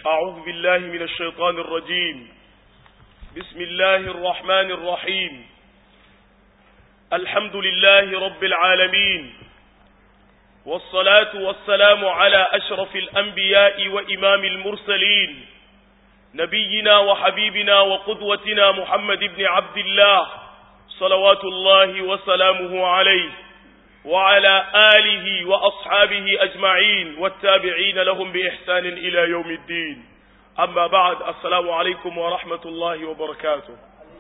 أعوذ بالله من الشيطان الرجيم بسم الله الرحمن الرحيم الحمد لله رب العالمين والصلاة والسلام على أشرف الأنبياء وإمام المرسلين نبينا وحبيبنا وقدوتنا محمد بن عبد الله صلوات الله وسلامه عليه وعلى آله وأصحابه أجمعين والتابعين لهم بإحسان إلى يوم الدين أما بعد السلام عليكم ورحمة الله وبركاته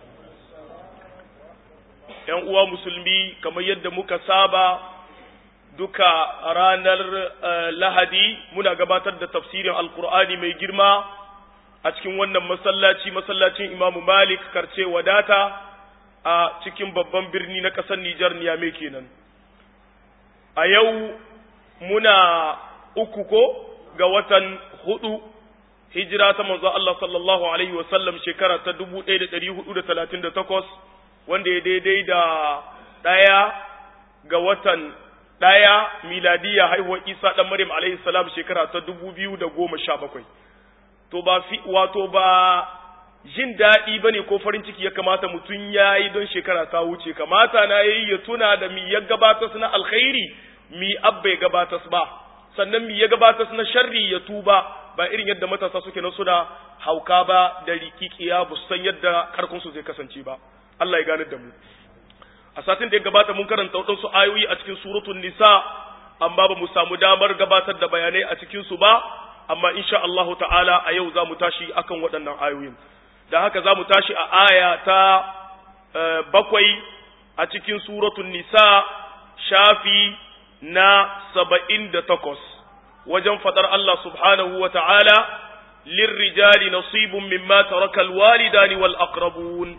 ‘Yan uwa musulmi kamar yadda muka saba duka ranar Lahadi muna gabatar da tafsirin Alkur'ani mai girma a cikin wannan masallaci masallacin Imamu Malik karce wadata a cikin babban birni na ƙasar Nijar Niyame kenan. a yau muna uku ko ga watan hudu hijira ta manzo Allah sallallahu alaihi wasallam shekara ta 1438 wanda ya daidai da ɗaya ga watan ɗaya miladiya haihuwar Isa ɗan Maryam alaihi salam shekara ta 2017 to ba fi wato ba jin daɗi bane ko farin ciki ya kamata mutum ya yi don shekara ta wuce kamata na yi ya tuna da mi ya gabatar na alkhairi mi abba ya gabatar ba sannan mi ya gabatar na sharri ya tuba ba irin yadda matasa suke na suna hauka ba da rikikiya ba san yadda karkun su zai kasance ba Allah ya gane da mu a satin da ya gabata mun karanta waɗansu ayoyi a cikin suratul nisa amma ba mu samu damar gabatar da bayanai a cikin su ba amma insha Allah ta'ala a yau za mu tashi akan waɗannan ayoyin da haka za mu tashi a aya ta bakwai a cikin suratul nisa shafi na saba'in da takwas wajen faɗar Allah subhanahu wa ta'ala lirrijali nasibun mimma taraka alwalidani wal aqrabun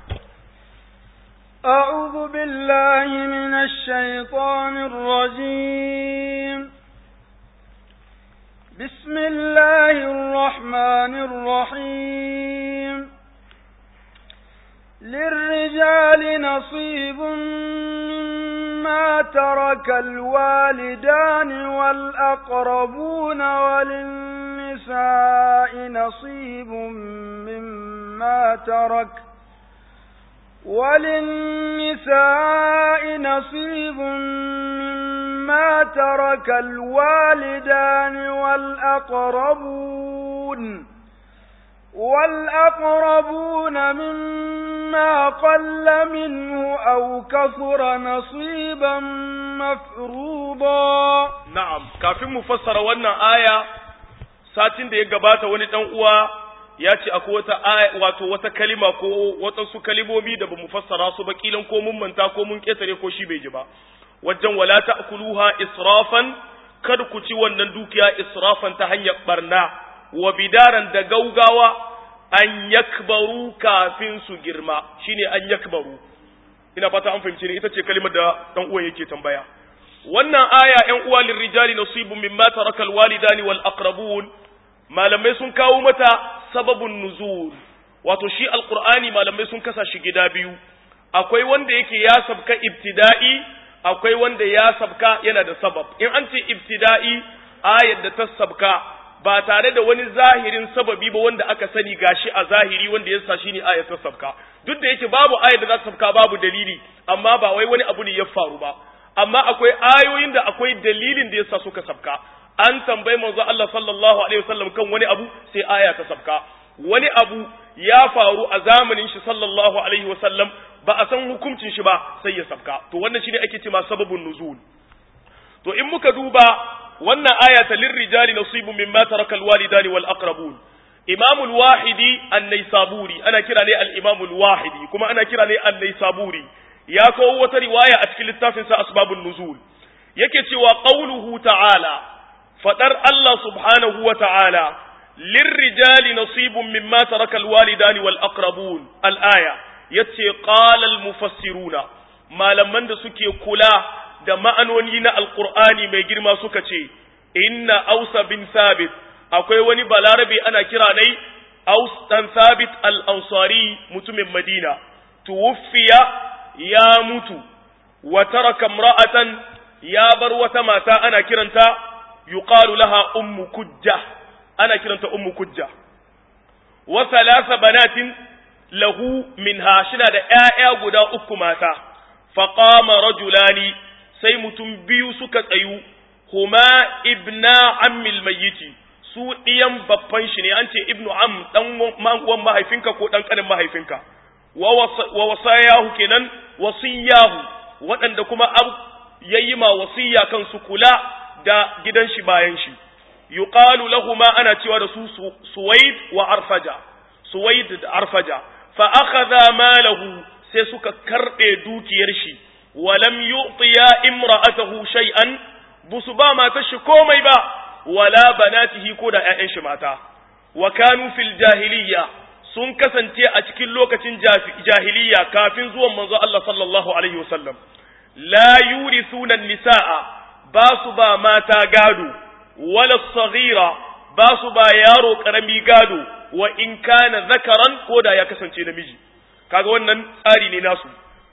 أعوذ بالله من الشيطان الرجيم بسم الله الرحمن الرحيم للرجال نصيب مما ترك الوالدان والأقربون وللنساء نصيب مما ترك وللنساء نصيب مما ترك الوالدان والأقربون والأقربون مما قل منه أو كثر نصيبا مفروضا نعم كافin mu fassara wannan aya satin da ya gabata wani dan uwa ya ce akwai wata aya wato wata kalima ko waɗansu kalimomi da bamu fassara su ba kilan ko mun manta ko mun ketare ko shi bai ji ba wajen wala ta'kuluha israfan kada ku ci wannan dukiya israfan ta hanyar barna wa bidaran da gaugawa an yakbaru kafin su girma shine an yakbaru ina fata an fahimci ne ita ce kalimar da dan uwan yake tambaya wannan aya ƴan uwa lirrijali nasibun mimma tarakal walidani wal aqrabun malamai sun kawo mata sababun nuzul wato shi alqur'ani malamai sun kasa shi gida biyu akwai wanda yake ya sabka ibtida'i akwai wanda ya sabka yana da sabab in an ce ibtida'i ayar da ta sabka ba tare da wani zahirin sababi ba wanda aka sani gashi a zahiri wanda ya sa shine ayar ta sabka duk da yake babu ayar da za ta sabka babu dalili amma ba wai wani abu ne ya faru ba amma akwai ayoyin da akwai dalilin da yasa suka sabka an tambayi manzo Allah sallallahu alaihi wasallam kan wani abu sai aya ta sabka wani abu ya faru a zamanin shi sallallahu alaihi wasallam ba a san hukuncin shi ba sai ya sabka to wannan shine ake cewa sababun nuzul to in muka duba wannan aya ta lirrijali nasibun mimma taraka alwalidani wal aqrabun imam al-wahidi an-naisaburi ana kira ne al-imam al-wahidi kuma ana kira ne an-naisaburi ya kawo wata riwaya a cikin littafin sa asbabun nuzul yake cewa qauluhu ta'ala fadar Allah subhanahu wa ta'ala lirrijali nasibun mimma taraka alwalidani wal aqrabun al-aya yace qala al-mufassiruna malaman da suke kula da ma'anoni na alqur'ani mai girma suka ce inna ausa bin sabit akwai wani balarabe ana kira dai aus dan sabit al-ansari mutumin madina tuwfiya ya mutu wa taraka imra'atan ya bar wata mata ana kiranta yuqalu laha ummu kujja ana kiranta ummu kujja wa thalatha banatin lahu minha shina da ƴaƴa guda uku mata faqama rajulani sai mutum biyu suka tsayu huma ibna ammil mayyiti su ɗiyan babban shi ne an ce ibnu am dan uwan mahaifinka ko dan kanin mahaifinka wa wasayahu kenan wasiyahu waɗanda kuma ab yayi ma wasiya kan su kula da gidan shi bayan shi yuqalu lahumu ana cewa da su suwaid wa arfaja suwaid da arfaja fa akhadha malahu sai suka karbe dukiyar shi wa lam yu'tiya imra'atahu shay'an busu ba matar shi komai ba wala banatihi ko da ƴaƴan shi mata wa kanu fil jahiliyya sun kasance a cikin lokacin jahiliya kafin zuwan manzo Allah sallallahu alaihi wasallam la yurithuna nisaa ba su ba mata gado wala saghira ba su ba yaro karami gado wa in kana zakaran ko da ya kasance namiji kaga wannan tsari ne nasu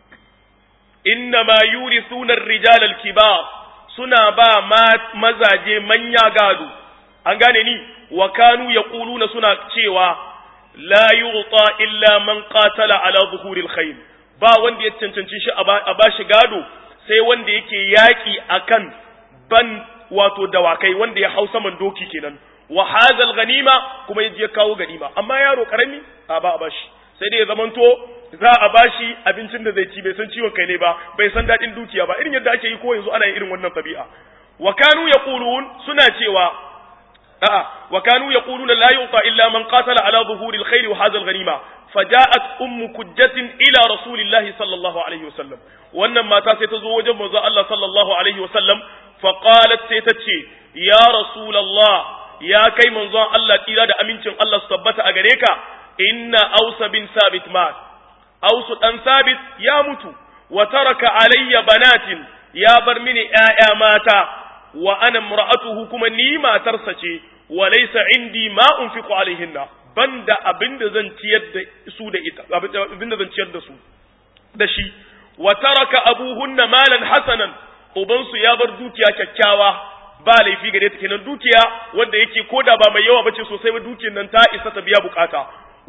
inna ma yurithuna ar-rijal al-kibar suna ba mazaje manya gado an gane ni wa kanu yaquluna suna cewa la yu'ta illa man qatala ala zuhuril khayl ba wanda ya cancanci shi a bashi gado sai wanda yake yaki akan ban wato dawakai wanda ya hau saman doki kenan wa hadal ganima kuma yaje kawo ganima amma yaro karami a ba a bashi sai dai ya zamanto za a bashi abincin da zai ci bai san ciwon kai ne ba bai san dadin dukiya ba irin yadda ake yi ko yanzu ana yin irin wannan tabi'a wa kanu yaqulun suna cewa a'a wa kanu yaquluna la yu'ta illa man qatala ala zuhuri alkhair wa hadha alghanima faja'at ummu kujjatin ila rasulillahi sallallahu alaihi wasallam wannan mata sai ta zo wajen manzo Allah sallallahu alaihi wasallam fa qalat sai ta ce ya rasulullah ya kai manzon Allah tira da amincin Allah su tabbata a gare ka inna ausa bin sabit mat ausu dan sabit ya mutu wa taraka alayya banatin ya bar mini ƴaƴa mata wa ana mura'atuhu kuma ni matarsa ce wa laysa indi ma unfiqu alaihinna banda abinda zan ciyar da su da ita abinda zan ciyar da su da shi wa taraka abuhunna malan hasanan ubansu ya bar dukiya kyakkyawa ba laifi gare ta kenan dukiya wanda yake koda ba mai yawa bace sosai ba dukiyar nan ta isa ta biya bukata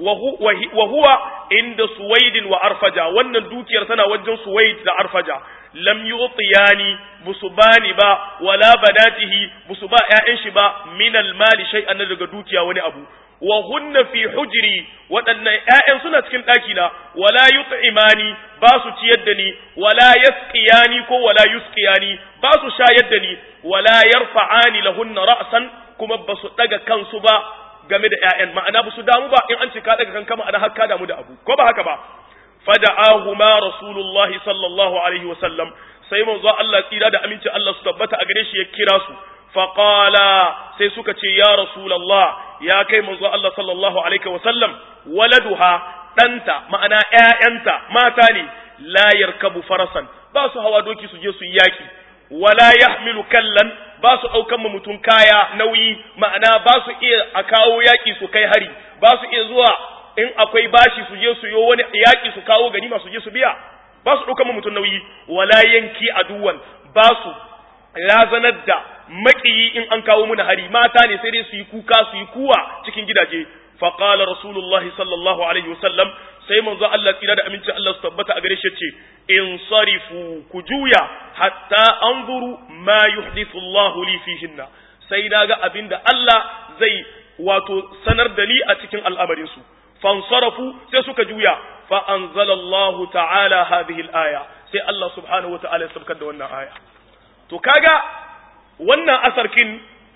wa huwa inda suwaidin wa arfaja wannan dukiyar tana wajen suwaid da arfaja lam yu'tiyani busu bani ba wala banatihi busu ba ƴaƴan shi ba min mali shay'an daga dukiya wani abu wa hunna fi hujri waɗannan ƴaƴan suna cikin ɗaki na wala yut'imani ba su ciyar da ni wala yasqiyani ko wala yusqiyani ba su shayar da ni wala yarfa'ani lahunna ra'san kuma ba su daga kansu ba game da ƴaƴan ma'ana ba su damu ba in an ce ka daga kanka ma'ana har ka damu da abu ko ba haka ba fada'ahuma rasulullahi sallallahu alaihi wa sallam sai manzo Allah tsira da aminci Allah su tabbata a gare shi ya kira su faqala sai suka ce ya rasulullah ya kai manzo Allah sallallahu alaihi wa sallam waladuha danta ma'ana ƴaƴanta mata ne la yarkabu farasan ba su hawa doki su je su yi yaki wala yahmilu kallan ba su ɗaukan ma mutum kaya nauyi ma'ana ba su iya a kawo yaƙi su kai hari ba su iya zuwa in akwai bashi su je su yi wani yaƙi su kawo ganima su je su biya ba su ɗaukan ma mutum nauyi wala yanki aduwan ba su razanar da maƙiyi in an kawo muna hari mata ne sai dai su yi kuka su yi kuwa cikin gidaje faqala rasulullahi sallallahu alaihi wasallam sai manzo Allah tsira da amincin Allah su tabbata a gare shi ce in sarifu ku juya hatta anzuru ma yuhdithu Allah li fihinna sai naga abinda Allah zai wato sanar da ni a cikin al'amarin su fansarafu sai suka juya fa anzala Allah ta'ala hadhihi al-aya sai Allah subhanahu wa ta'ala ya sabkar da wannan aya to kaga wannan asarkin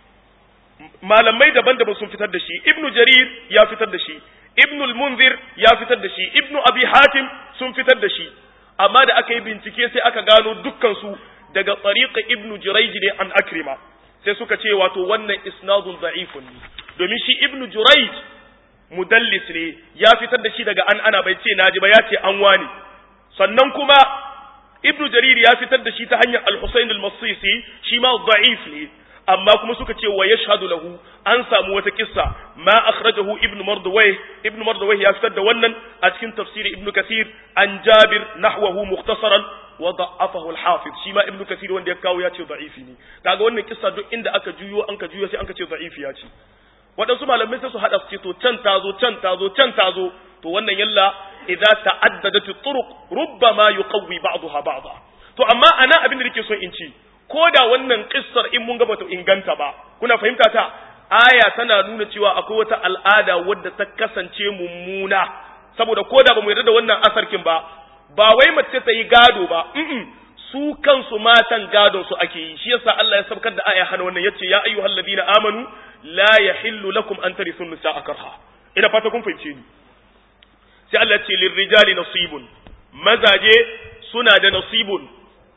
malamai daban-daban sun fitar da shi ibnu jarir ya fitar da shi ibnu al-munzir ya fitar da shi ibnu abi hatim sun fitar da shi amma da aka yi bincike sai aka gano dukkan su daga tariqa ibnu jurayj ne an akrima sai suka ce wato wannan isnadun da'ifun ne domin shi ibnu jurayj mudallis ne ya fitar da shi daga an ana bai ce naji ba ya ce an wani sannan kuma ibnu jarir ya fitar da shi ta hanyar al-husayn al-masisi shi ma da'if ne amma kuma suka ce wa yashhadu lahu an samu wata kissa ma akhrajahu ibnu mardawai ibnu mardawai ya fitar da wannan a cikin tafsiri ibnu kathir an jabir nahwahu mukhtasaran wa da'afahu al-hafiz shi ma ibnu kathir wanda ya kawo ya ce da'ifi ne kaga wannan kissa duk inda aka juyo an ka juyo sai an ka ce da'ifi ya ce waɗansu malamai sai su haɗa su ce to can tazo can tazo can tazo to wannan yalla idza ta'addadat turuq rubbama yuqawwi ba'daha ba'dha to amma ana abin da nake so in ci ko da wannan kissar in mun ga bata inganta ba kuna fahimta ta aya tana nuna cewa akwai wata al'ada wadda ta kasance mummuna saboda ko da bamu yarda da wannan asarkin ba ba wai mace ta yi gado ba mm su kansu matan gadon su ake yi shi yasa Allah ya sabkar da aya hana wannan yace ya ayyuhal ladina amanu la yahillu lakum an tarithu nisaa karha ina fata kun fahimce ni sai Allah ce lirrijali nasibun mazaje suna da nasibun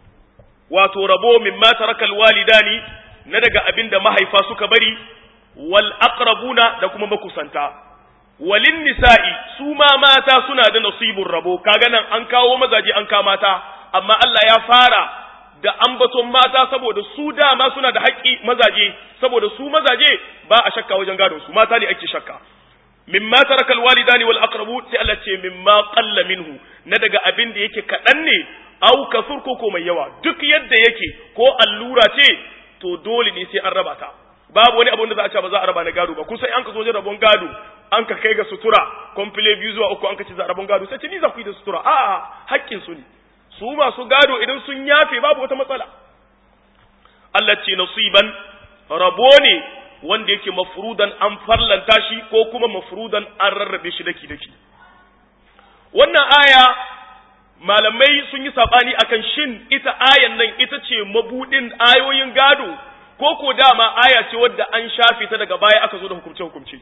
wato rabo mimma taraka alwalidani na daga abinda mahaifa suka bari wal aqrabuna da kuma makusanta walin nisa'i su ma mata suna da nasibun rabo kaga nan an kawo mazaje an ka mata amma Allah ya fara da ambaton mata saboda su dama suna da haƙƙi mazaje saboda su mazaje ba a shakka wajen gadon su mata ne ake shakka mimma taraka alwalidani wal aqrabu sai Allah ce mimma qalla minhu na daga abin da yake kadan ne au kafur ko ko mai yawa duk yadda yake ko allura ce to dole ne sai an raba ta babu wani abin da za a ce ba za a raba na gado ba kun san an ka zo wajen rabon gado an ka kai ga sutura komfile biyu zuwa uku an ka ce za a rabon gado sai ce ni za ku yi da sutura a'a haƙƙin su ne su masu gado idan sun yafe babu wata matsala Allah ce nasiban rabo ne wanda yake mafrudan an farlanta shi ko kuma mafrudan an rarrabe shi daki daki wannan aya malamai sun yi sabani akan shin ita ayan nan ita ce mabudin ayoyin gado ko ko dama aya ce wadda an shafe ta daga baya aka zo da hukumce hukumce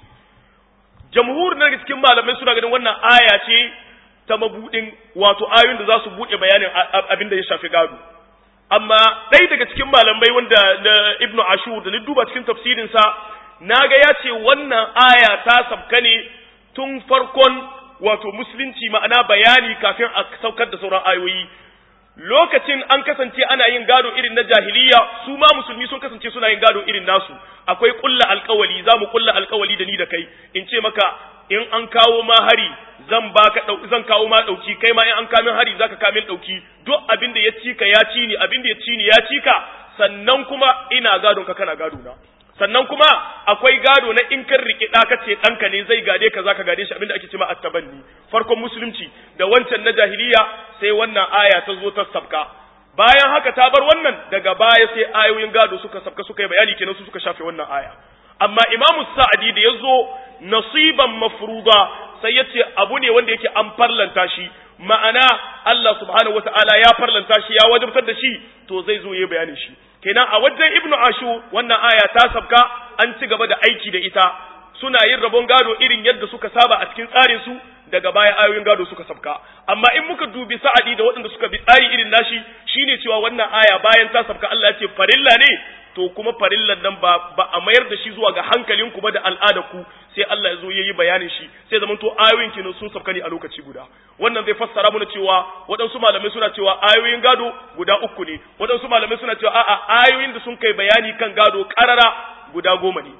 jamhur na daga cikin malamai suna ganin wannan aya ce ta mabudin wato ayoyin da za su buɗe bayanin abin da ya shafi gado amma ɗaya daga cikin malamai wanda na ibnu ashur da ni duba cikin tafsirinsa na ga ya ce wannan aya ta sabka ne tun farkon wato musulunci ma'ana bayani kafin a saukar da sauran ayoyi lokacin an kasance ana yin gado irin na jahiliya su ma musulmi sun kasance suna yin gado irin nasu akwai kulla alkawali za mu kulla alkawali da ni da kai in ce maka in an kawo ma hari zan baka zan kawo ma dauki kai ma in an kamin hari zaka kamin dauki duk abin da ya ci ka ya ci ni abin da ya ci ni ya ci ka sannan kuma ina gadon ka kana gado na sannan kuma akwai gado na in kan riƙe ɗa kace ɗanka ne zai gade ka zaka gade shi abinda ake cewa attabanni farkon musulunci da wancan na jahiliya sai wannan aya ta zo ta sabka bayan haka ta bar wannan daga baya sai ayoyin gado suka sabka suka yi bayani kenan su suka shafe wannan aya amma imamu sa'adi da ya zo nasiban mafruda sai ya ce abu ne wanda yake an farlanta shi ma'ana Allah subhanahu wata'ala ya farlanta shi ya wajabtar da shi to zai zo yayi bayanin shi kenan a wajen ibnu ashur wannan aya ta sabka an ci gaba da aiki da ita suna yin rabon gado irin yadda suka saba a cikin tsarin su daga baya ayoyin gado suka sabka amma in muka dubi sa'adi da waɗanda suka bi tsari irin nashi shine cewa wannan aya bayan ta sabka Allah ya ce farilla ne to kuma farillan nan ba ba a mayar da shi zuwa ga hankalinku ba da al'adarku sai Allah ya zo yayi bayanin shi sai zaman to ayoyin kenan sun sabka ne a lokaci guda wannan zai fassara mana cewa waɗansu malamai suna cewa ayoyin gado guda uku ne waɗansu malamai suna cewa a'a ayoyin da sun kai bayani kan gado karara guda goma ne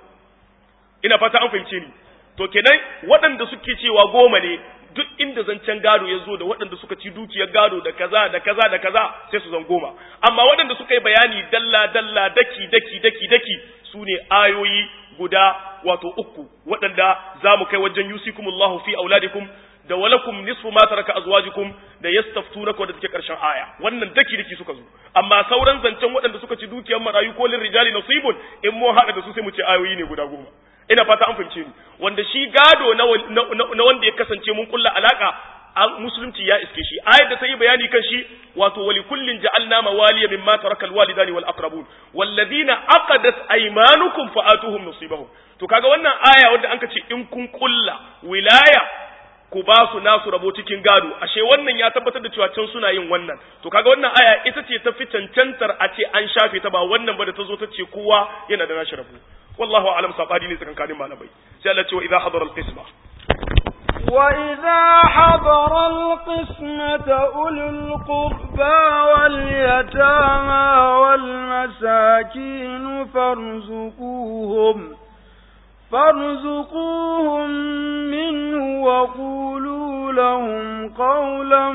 ina fata an fahimce ni to kenan waɗanda suke cewa goma ne duk inda zancen gado ya zo da waɗanda suka ci dukiyar gado da kaza da kaza da kaza sai su zan goma amma waɗanda suka yi bayani dalla dalla daki daki daki daki su ne ayoyi guda wato uku waɗanda za mu kai wajen yusikumullahu fi auladikum da walakum nisfu ma taraka azwajukum da yastaftunaka da take karshen aya wannan daki daki suka zo amma sauran zancen waɗanda suka ci dukiyar marayu ko lin rijali nasibun in mu haɗa da su sai mu ce ayoyi ne guda goma ina fata an fahimce ni wanda shi gado na wanda ya kasance mun kulla alaka musulunci ya iske shi ayat da ta yi bayani kan shi wato wali kullin ja'alna mawaliya mimma taraka alwalidani wal aqrabun walladhina aqadat aymanukum fa'atuhum nasibahum to kaga wannan aya wanda anka ce in kun kulla wilaya ku ba su nasu rabo cikin gado ashe wannan ya tabbatar da cewa can suna yin wannan to kaga wannan aya ita ce ta fi cancantar a ce an shafe ta ba wannan ba da ta zo ta ce kowa yana da nashi rabo wallahu a'lam sabani ne tsakankanin malamai sai Allah ce wa idza hadara al-qisma وإذا حضر القسمة أولو القربى واليتامى والمساكين فارزقوهم فارزقوهم منه وقولوا لهم قولا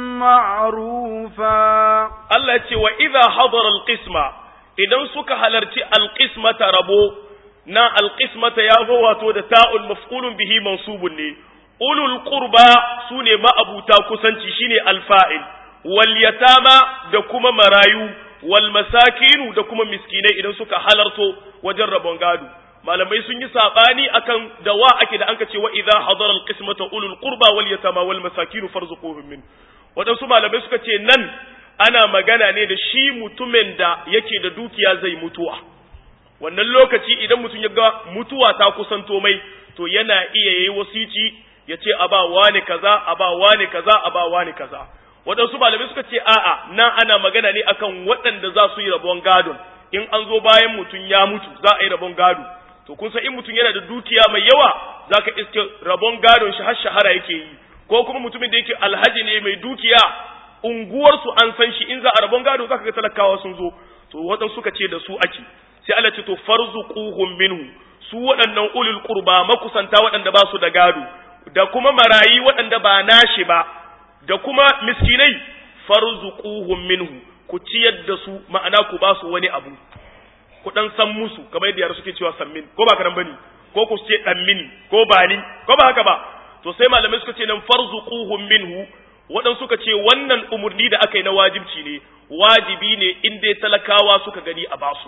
معروفا الله يقول وإذا حضر القسمة idan suka halarci alƙismata rabo na alqismata ya zo wato da ta'ul maf'ulun bihi mansubun ne ulul qurba sune ma'abuta kusanci shine alfa'il wal yatama da kuma marayu wal masakinu da kuma miskinai idan suka halarto wajen rabon gado malamai sun yi sabani akan da wa ake da anka ce wa idza hadara alqismata ulul qurba wal yatama wal masakinu farzuquhum min wadansu malamai suka ce nan ana magana ne da shi mutumin da yake da dukiya zai mutuwa wannan lokaci idan mutum ya ga mutuwa ta kusanto mai to yana iya yayi wasici ya ce a ba wani kaza a ba wani kaza a ba wani kaza waɗansu malamai suka ce a'a nan ana magana ne akan waɗanda za su yi rabon gadon in an zo bayan mutum ya mutu za a yi rabon gado to kun san in mutum yana da dukiya mai yawa za ka iske rabon gadon shi har shahara yake yi ko kuma mutumin da yake alhaji ne mai dukiya unguwarsu an san shi in za a rabon gado za ka ga talakawa sun zo to waɗansu suka ce da su ake sai Allah ce to farzuquhum minhu su waɗannan ulul qurba makusanta waɗanda ba su da gado da kuma marayi waɗanda ba nashi ba da kuma miskinai farzuquhum minhu ku ciyar da su ma'ana ku ba su wani abu ku dan san musu kamar yadda yara suke cewa sammin ko ba karan bane ko ku ce dan mini ko ba ni ko ba haka ba to sai malamai suka ce nan farzuquhum minhu waɗansu suka ce wannan umurni da aka yi na wajibci ne wajibi ne in dai talakawa suka gani a basu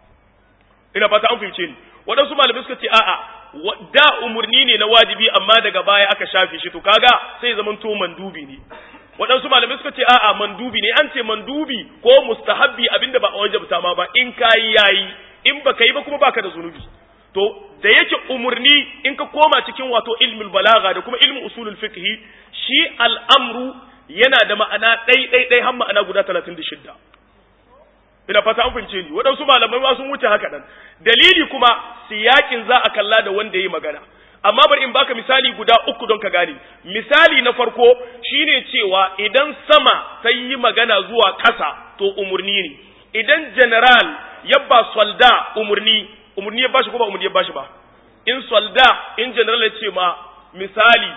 ina fata an fahimce ni waɗansu malamai suka ce a'a da umurni ne na wajibi amma daga baya aka shafe shi to kaga sai zaman to mandubi ne waɗansu malamai suka ce a'a mandubi ne an ce mandubi ko mustahabbi abinda ba a wajabta ma ba in kayi yayi in baka yi ba kuma baka da zunubi to da yake umurni in ka koma cikin wato ilmul balaga da kuma ilmin usulul fiqh shi al'amru yana da ma'ana ɗai ɗai ɗai har ma'ana guda 36 ina fata an fahimce ni waɗansu malamai ma sun wuce haka nan dalili kuma siyakin za a kalla da wanda yi magana amma bari in baka misali guda uku don ka gane misali na farko shine cewa idan sama ta yi magana zuwa ƙasa to umurni ne idan general ya ba solda umurni umurni ya bashi ko ba umurni ya bashi ba in solda in general ya ce ma misali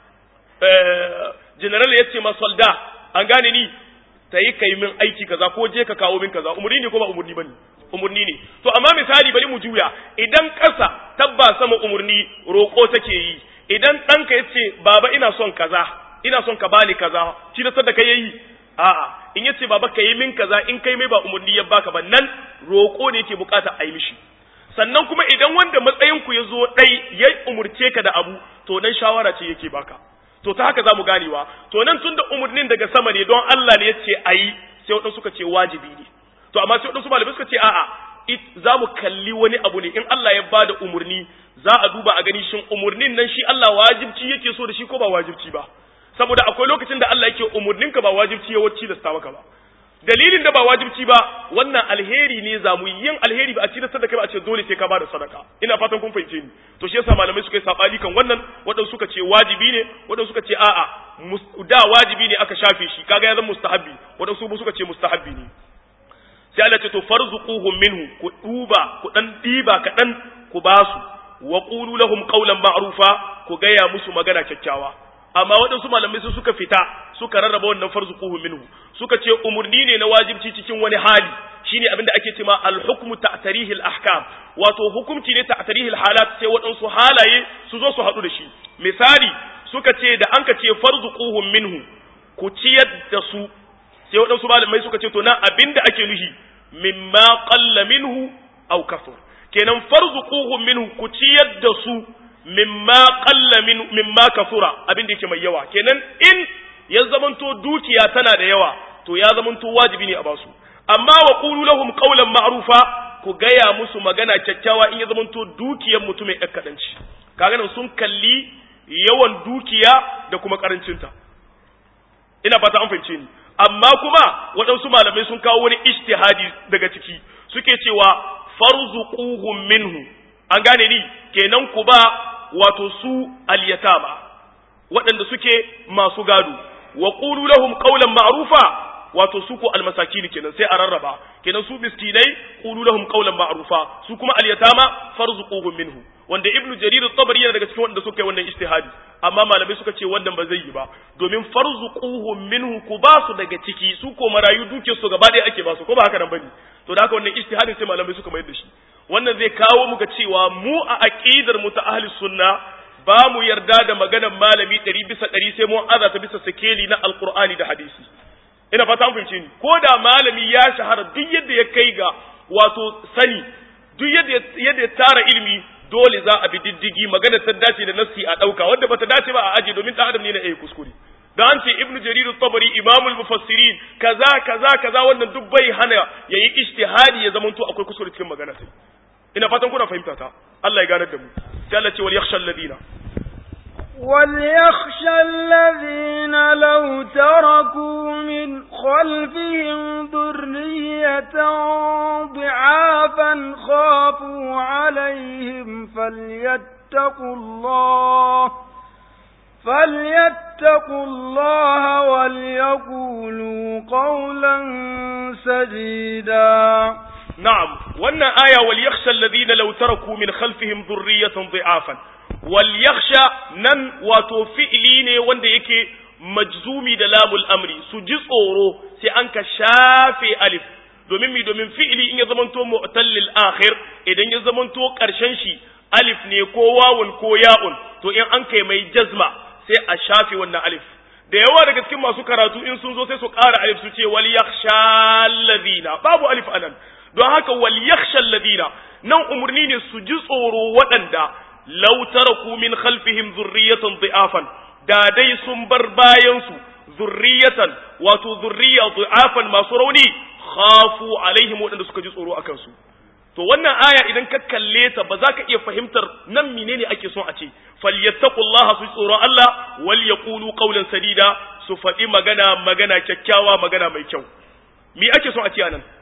general ya ce ma solda an gane ni ta yi kai min aiki kaza ko je ka kawo min kaza umurni ne ko ba umurni bane umurni ne to amma misali bari mu juya idan ƙasa tabba sama umurni roƙo take yi idan ɗanka ya ce baba ina son kaza ina son ka bani kaza shi da sadaka yayi a'a in yace baba ka yi min kaza in kai mai ba umurni ya baka ba nan roƙo ne yake bukata a yi mishi sannan kuma idan wanda matsayin ku ya zo ɗai ya umurce ka da abu to nan shawara ce yake baka to ta haka za mu ganewa to nan tun da umarnin daga sama ne don Allah ne ya ce a yi sai waɗansu suka ce wajibi ne to amma sai waɗansu malamai suka ce a'a za mu kalli wani abu ne in Allah ya bada umarni za a duba a gani shin umarnin nan shi Allah wajibci yake so da shi ko ba wajibci ba saboda akwai lokacin da Allah yake umarninka ba wajibci ya wacce da maka ba dalilin da ba wajibci ba wannan alheri ne za mu yin alheri ba a cikin sadaka ba a ce dole sai ka bada sadaka ina fatan kun fahimce ni to shi yasa malamai suka yi sabani kan wannan wadan suka ce wajibi ne wadan suka ce a'a da wajibi ne aka shafe shi kaga ya zama mustahabbi wadan su suka ce mustahabbi ne sai Allah ce to farzuquhum minhu ku duba ku dan diba kadan ku basu wa qulu lahum qawlan ma'rufa ku gaya musu magana kyakkyawa amma waɗansu malamai sun suka fita suka rarraba wannan farzuquhu minhu suka ce umurni ne na wajibci cikin wani hali shine abin da ake cewa al-hukmu ta'tarihi al-ahkam wato hukunci ne ta'tarihi al-halat sai waɗansu halaye su zo su haɗu da shi misali suka ce da an ka ce farzuquhum minhu ku ciyar da su sai waɗansu malamai suka ce to nan abin da ake nuhi mimma qalla minhu aw kasur kenan farzuquhum minhu ku ciyar da su mimma qalla min mimma kasura abin da yake mai yawa kenan in ya zamanto dukiya tana da yawa to ya zamanto wajibi ne a basu amma wa qulu lahum qawlan ma'rufa ku gaya musu magana kyakkyawa in ya zamanto dukiyar mutumin ɗan kaɗanci kaga nan sun kalli yawan dukiya da kuma karancinta ina fata an fahimce ni amma kuma waɗansu malamai sun kawo wani ijtihadi daga ciki suke cewa farzuquhum minhu an gane ni kenan ku ba wato su alyatama waɗanda suke masu gado wa qulu lahum qawlan ma'rufa wato su ko almasakin kenan sai a rarraba kenan su miskinai qulu lahum qawlan ma'rufa su kuma alyatama farzuquhum minhu wanda ibnu jarir at-tabari yana daga cikin wanda suka yi wannan ijtihadi amma malamai suka ce wannan ba zai yi ba domin farzuquhum minhu ku ba su daga ciki su ko marayu duke su gaba ɗaya ake ba su ko ba haka nan bane to da haka wannan ijtihadin sai malamai suka mayar da shi wannan zai kawo muka cewa mu a aqidar mu ta ahli sunna ba mu yarda da maganar malami ɗari bisa ɗari sai mun aza ta bisa sikeli na alqur'ani da hadisi ina fata an fahimce ni ko da malami ya shahara duk yadda ya kai ga wato sani duk yadda yadda ya tara ilimi dole za a bi diddigi magana ta dace da nassi a ɗauka wanda bata dace ba a aje domin ɗan adam ne na iya kuskure da an ce ibnu jarir at-tabari imamul mufassirin kaza kaza kaza wannan duk bai hana yayi ijtihadi ya zamanto akwai kuskure cikin magana sai ina fatan kuna fahimta ta Allah ya ganar da mu sai Allah ce wal yakhsha alladina وليخشى الذين لو تركوا من خلفهم ذرية ضعافا خافوا عليهم فليتقوا الله فليتقوا الله وليقولوا قولا سديدا نعم وأن آية وليخشى الذين لو تركوا من خلفهم ذرية ضعافا وليخشى نن وتوفئلين وند يكي majzumi da lamul amri su ji tsoro sai an ka shafe alif domin mi domin fi'ili in ya zamanto mu'tallil akhir idan ya zamanto karshen shi alif ne ko wawun ko ya'un to in an kai mai jazma sai a shafe wannan alif da yawa daga cikin masu karatu in sun zo sai su ƙara alif su ce wal yakhsha alladhina babu alif anan don haka wal yakhsha alladhina nan umurni ne su ji tsoro waɗanda law taraku min khalfihim zurriyatan dhi'afan da dai sun bar bayan su zurriyatan wato zurriya dhi'afan masu rauni khafu alaihim waɗanda suka ji tsoro akan su to wannan aya idan ka kalle ta ba za ka iya fahimtar nan menene ake son a ce falyattaqullaha su tsoron Allah wal yaqulu qawlan sadida su faɗi magana magana kyakkyawa magana mai kyau me ake son a ce anan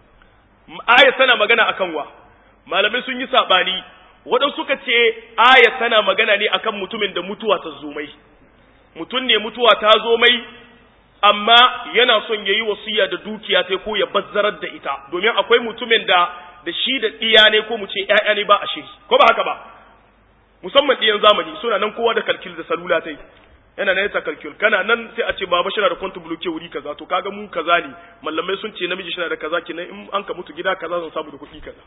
aya tana magana akan wa malamai sun yi sabani waɗansu suka ce aya tana magana ne akan mutumin da mutuwa ta zo mai mutum ne mutuwa ta zo mai amma yana son yayi wasiya da dukiya ta ko ya bazzarar da ita domin akwai mutumin da da shi da ɗiya ne ko mu ce ‘ya'ya ne ba a shiri, ko ba haka ba, musamman ɗiyan zamani suna nan kowa da kalkil da salula ta yi, yana nan yasa kalkil, kana nan sai a ce baba shi na da kwanta buloke wuri kaza, to kaga mu kaza ne, mallamai sun ce namiji shi na da kaza, kenan in an ka mutu gida kaza zan samu da kuɗi kaza.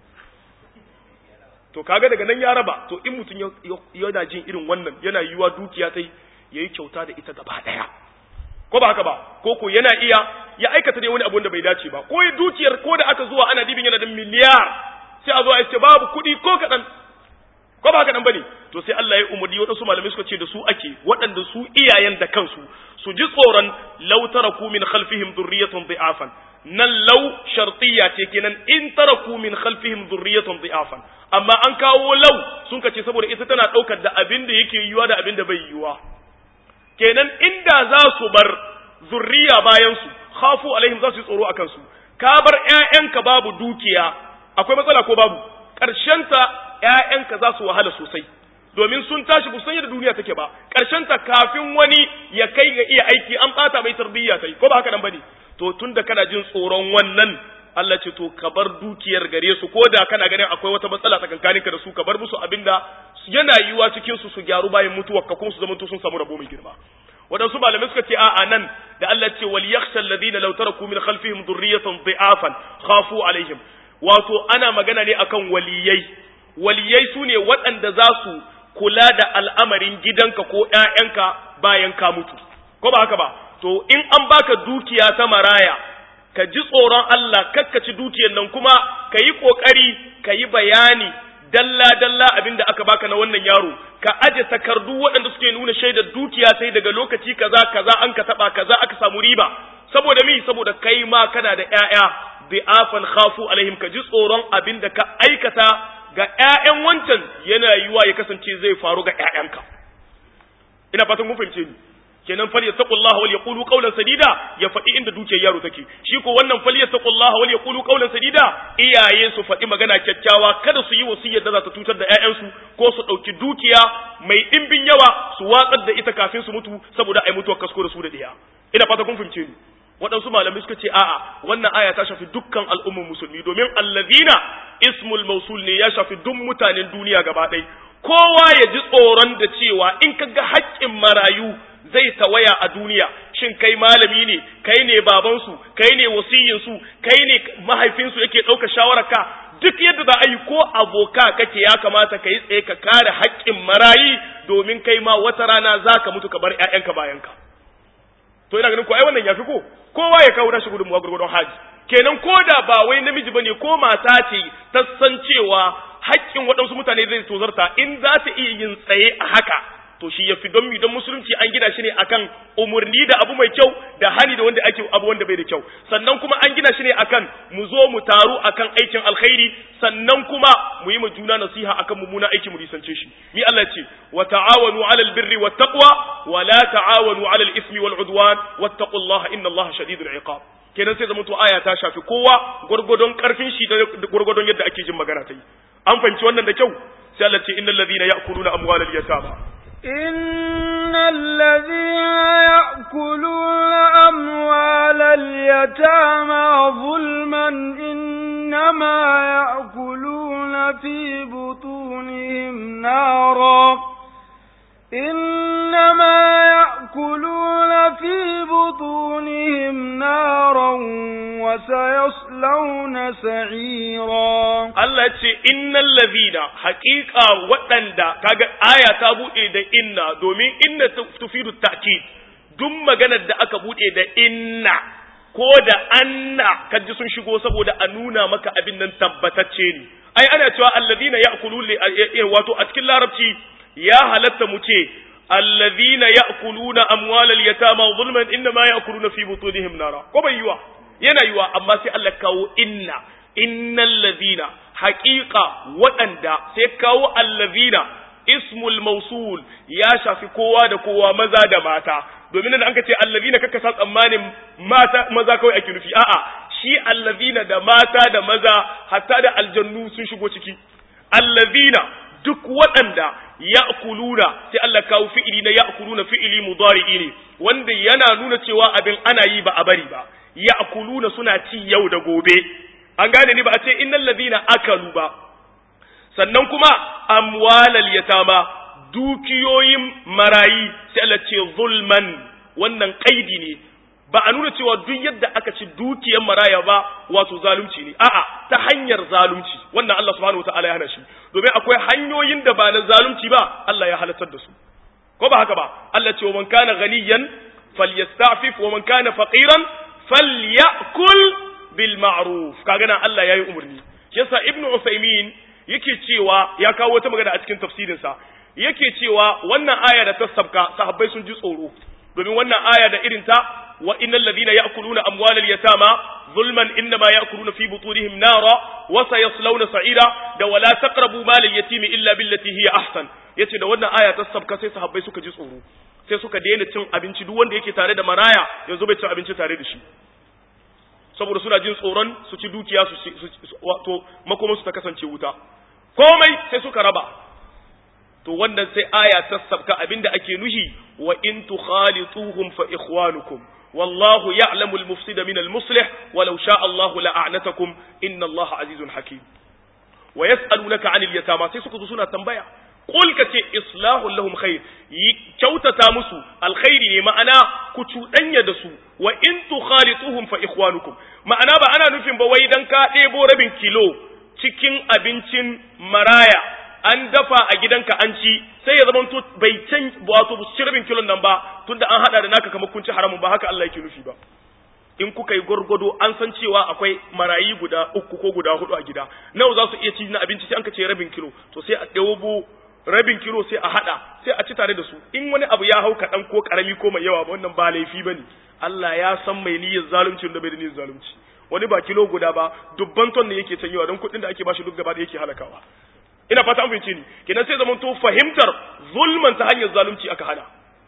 To kaga daga nan ya raba, to in mutum yana jin irin wannan yana yiwa dukiya ta yi, ya yi kyauta da ita gaba ɗaya. ko ba haka ba ko ko yana iya ya aikata dai wani abu da bai dace ba ko dukiyar ko da aka zuwa ana dibin yana da miliyar sai a zo a ce babu kuɗi ko kaɗan ko ba haka nan bane to sai Allah ya umarni waɗansu malamai suka ce da su ake waɗanda su iyayen da kansu su ji tsoron law taraku min khalfihim dhurriyatan dhi'afan nan law shartiyya ce kenan in taraku min khalfihim dhurriyatan dhi'afan amma an kawo law sun kace saboda ita tana ɗaukar da abin da yake yiwa da abin da bai yiwa kenan inda za su bar zurriya bayansu khafu alaihim za su yi tsoro akan su ka bar ƴaƴanka babu dukiya akwai matsala ko babu ta ƴaƴanka za su wahala sosai domin sun tashi bu san yadda duniya take ba ta kafin wani ya kai ga iya aiki an bata mai tarbiyya tai ko ba haka nan bane to tunda kana jin tsoron wannan Allah ce to ka bar dukiyar gare su ko da kana ganin akwai wata matsala tsakankaninka da su ka bar musu abinda yana yiwuwa cikin su su gyaru bayan mutuwar ka kuma su zama sun samu rabo mai girma waɗansu malamai suka ce a'a nan da Allah ce wal yakhsha alladhina law taraku min khalfihim dhurriyatan dhi'afan khafu alaihim wato ana magana ne akan waliyai waliyai sune waɗanda za su kula da al'amarin gidanka ko ƴaƴanka bayan ka mutu ko ba haka ba to in an baka dukiya ta maraya ka ji tsoron Allah kakkaci dukiyar nan kuma ka yi ƙoƙari ka yi bayani dalla-dalla abin da aka baka na wannan yaro ka aje takardu waɗanda suke nuna shaidar dukiya sai daga lokaci kaza kaza an ka taɓa kaza aka samu riba saboda mi saboda kai ma kana da ƴaƴa bi'afan khafu alaihim ka ji tsoron abin da ka aikata ga ƴaƴan wancan yana yiwa ya kasance zai faru ga ƴaƴanka ina fatan kun fahimce ni kenan fal yattaqullaha wal yaqulu qawlan sadida ya faɗi inda dukiyar yaro take shi ko wannan fal yattaqullaha wal yaqulu qawlan sadida iyaye su faɗi magana kyakkyawa kada su yi wasiyar da za ta tutar da ƴaƴansu ko su ɗauki dukiya mai ɗimbin yawa su watsar da ita kafin su mutu saboda ai mutuwar kasko da su da ɗiya ina fata kun fahimce ni waɗansu malamai suka ce a'a wannan aya ta shafi dukkan al'ummar musulmi domin allazina ismul mausul ne ya shafi duk mutanen duniya gaba ɗaya kowa ya ji tsoron da cewa in ka ga haƙƙin marayu zai tawaya a duniya shin kai malami ne kai ne babansu kai ne wasiyinsu kai ne mahaifinsu yake ɗauka shawararka duk yadda za a yi ko aboka kake ya kamata ka yi tsaye ka kare haƙƙin marayi domin kai ma wata rana za ka mutu ka bar ‘ya'yanka bayanka to ina ganin ko ai wannan ya fi ko kowa ya kawo nashi gudunmuwa gurgurdon haji kenan ko da ba wai namiji bane ko mata ce ta san cewa haƙƙin waɗansu mutane zai tozarta in za ta iya yin tsaye a haka to shi ya fi don mi don musulunci an gina shi ne akan umarni da abu mai kyau da hani da wanda ake abu wanda bai da kyau sannan kuma an gina shi ne akan mu zo mu taru akan aikin alkhairi sannan kuma mu yi ma juna nasiha akan mummuna aiki mu risance shi mi Allah ce wa ta'awanu 'alal birri wat taqwa wa la ta'awanu 'alal ismi wal 'udwan wattaqullaha innallaha shadidul 'iqab kenan sai zama to aya ta shafi kowa gurgudun karfin shi da gurgudun yadda ake jin magana ta yi an fahimci wannan da kyau sai Allah ce innal ladhina ya'kuluna amwalal yatama إن الذين يأكلون أموال اليتامى ظلما إنما يأكلون في بطونهم نارا إنما يأكلون في بطونهم نارا وسيصلون سعيرا Allah ce innal ladhina haqiqa waɗanda kaga aya ta bude da inna domin inna tufidu ta'kid duk maganar da aka bude da inna ko da anna kaji sun shigo saboda a nuna maka abin nan tabbatacce ne ai ana cewa alladhina ya'kulun wato a cikin larabci ya halatta mu ce alladhina ya'kuluna amwalal yatama zulman inma ya'kuluna fi butunihim nara ko bai yiwa yana yiwa amma sai Allah kawo inna innal ladhina haqiqa waɗanda sai kawo allazina ismul mausul ya shafi kowa da kowa maza da mata domin nan an ka ce allazina kaka sa tsammanin mata maza kawai ake nufi a'a shi allazina da mata da maza hatta da aljannu sun shigo ciki allazina duk waɗanda ya'kuluna sai Allah kawo fi'ili na ya'kuluna fi'ili mudari'i ne wanda yana nuna cewa abin ana yi ba a bari ba ya'kuluna suna ci yau da gobe an gane ni ba a ce innal ladina akalu ba sannan kuma amwalal yatama dukiyoyin marayi sai Allah ce zulman wannan kaidi ne ba a nuna cewa duk yadda aka ci dukiyar maraya ba wato zalunci ne a'a ta hanyar zalunci wannan Allah subhanahu wataala ya hana shi domin akwai hanyoyin da ba na zalunci ba Allah ya halartar da su ko ba haka ba Allah ce wa man kana ghaniyan falyastafif wa man kana faqiran falyakul bil ma'ruf kaga nan Allah yayi umarni yasa ibnu usaymin yake cewa ya kawo wata magana a cikin tafsirin sa yake cewa wannan aya da ta sabka sahabbai sun ji tsoro domin wannan aya da irin ta wa innal ladina ya'kuluna amwalal yatama zulman innama ya'kuluna fi butunihim nara wa sayaslawna sa'ira da wala taqrabu malal yatimi illa billati hiya ahsan yace da wannan aya ta sabka sai sahabbai suka ji tsoro sai suka daina cin abinci duk wanda yake tare da maraya yanzu bai cin abinci tare da shi saboda suna jin tsoron su ci dukiya su wato makoman su ta kasance wuta komai sai suka raba to wannan sai aya ta sabka abinda ake nuhi wa in tukhalituhum fa ikhwanukum wallahu ya'lamu al-mufsida min al-muslih walau sha'a Allahu la'anatakum inna Allaha azizun hakim wa yas'alunaka 'anil yatama sai suka zo suna tambaya qul ka ce islahu lahum khair kyautata musu alkhairi ne ma'ana ku cuɗanya da su wa in tukhalituhum fa ikhwanukum ma'ana ba ana nufin ba wai dan ka ɗebo rabin kilo cikin abincin maraya an dafa a gidanka an ci sai ya zamanto bai can wato bu ci rabin kilon nan ba tunda an hada da naka kamar kun ci haramun ba haka Allah yake nufi ba in kuka yi gwargwado an san cewa akwai marayi guda uku ko guda hudu a gida nawa za su iya ci na abinci sai an ka ce rabin kilo to sai a ɗebo rabin kilo sai a hada sai a ci tare da su in wani abu ya hau kaɗan ko ƙarami ko mai yawa wannan ba laifi ba ne Allah ya san mai niyyar zalunci da bai da niyyar zalunci wani ba kilo guda ba dubban ton ne yake canyewa don kuɗin da ake bashi duk gaba da yake halakawa ina fata an fahimce ni kenan sai zaman to fahimtar zulman ta hanyar zalunci aka hana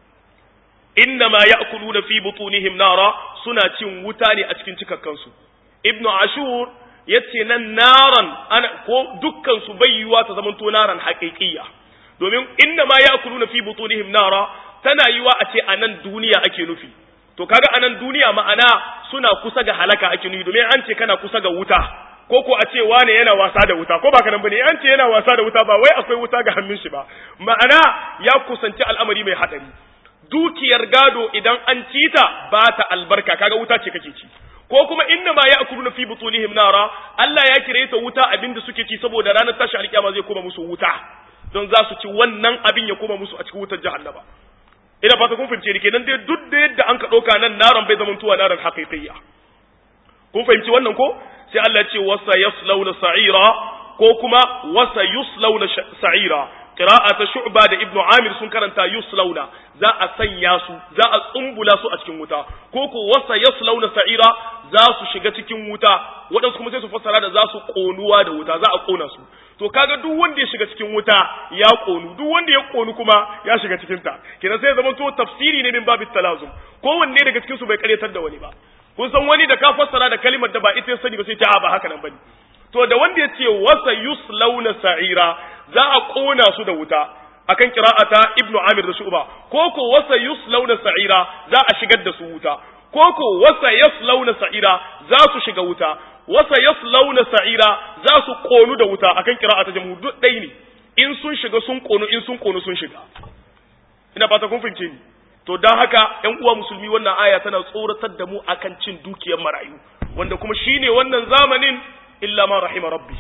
inna ma ya'kuluna fi butunihim nara suna cin wuta ne a cikin cikakkansu ibnu ashur yace nan naran ana ko dukkan su bayyuwa ta zaman to naran haqiqiyya domin inna ma ya'kuluna fi butunihim nara tana yiwa a ce a nan duniya ake nufi to kaga a nan duniya ma'ana suna kusa ga halaka ake nufi domin an ce kana kusa ga wuta ko ko a ce wane yana wasa da wuta ko ba kanan bane an ce yana wasa da wuta ba wai akwai wuta ga hannun shi ba ma'ana ya kusanci al'amari mai hadari dukiyar gado idan an ci ta ba ta albarka kaga wuta ce kake ci ko kuma inna ma ya'kuluna fi butunihim nara Allah ya kire ta wuta abinda suke ci saboda ranar tashi alkiyama zai koma musu wuta don za su ci wannan abin ya koma musu a cikin wutar jahannama ina fata kun fahimce ni kenan dai duk da yadda an ka ɗauka nan naran bai zamantowa naran haƙiƙiyya kun fahimci wannan ko sai Allah ya ce wasa yaslawna sa'ira ko kuma wasa yuslawna sa'ira qira'a ta shu'ba da ibnu amir sun karanta yuslawna za a sanya su za a tsumbula su a cikin wuta ko ko wasa yaslawna sa'ira za su shiga cikin wuta waɗansu kuma sai su fassara da za su konuwa da wuta za a kona su to kaga duk wanda ya shiga cikin wuta ya konu duk wanda ya konu kuma ya shiga cikin ta kenan sai zama to tafsiri ne min babit talazum kowanne daga cikin su bai karyatar da wani ba kun san wani da ka fassara da kalimar da ba ita ya sani ba sai ta a ba haka nan bane to da wanda ya ce wasa yuslauna sa'ira za a kona su da wuta akan qira'ata ibnu amir da shu'ba ko ko wasa yuslauna sa'ira za a shigar da su wuta ko ko wasa yaslauna sa'ira za su shiga wuta wasa yaslauna sa'ira za su konu da wuta akan qira'ata jamhur duk dai ne in sun shiga sun konu in sun konu sun shiga ina fata kun fahimce ni to dan haka ƴan uwa musulmi wannan aya tana tsoratar da mu akan cin dukiyar marayu wanda kuma shine wannan zamanin illa ma rahima rabbi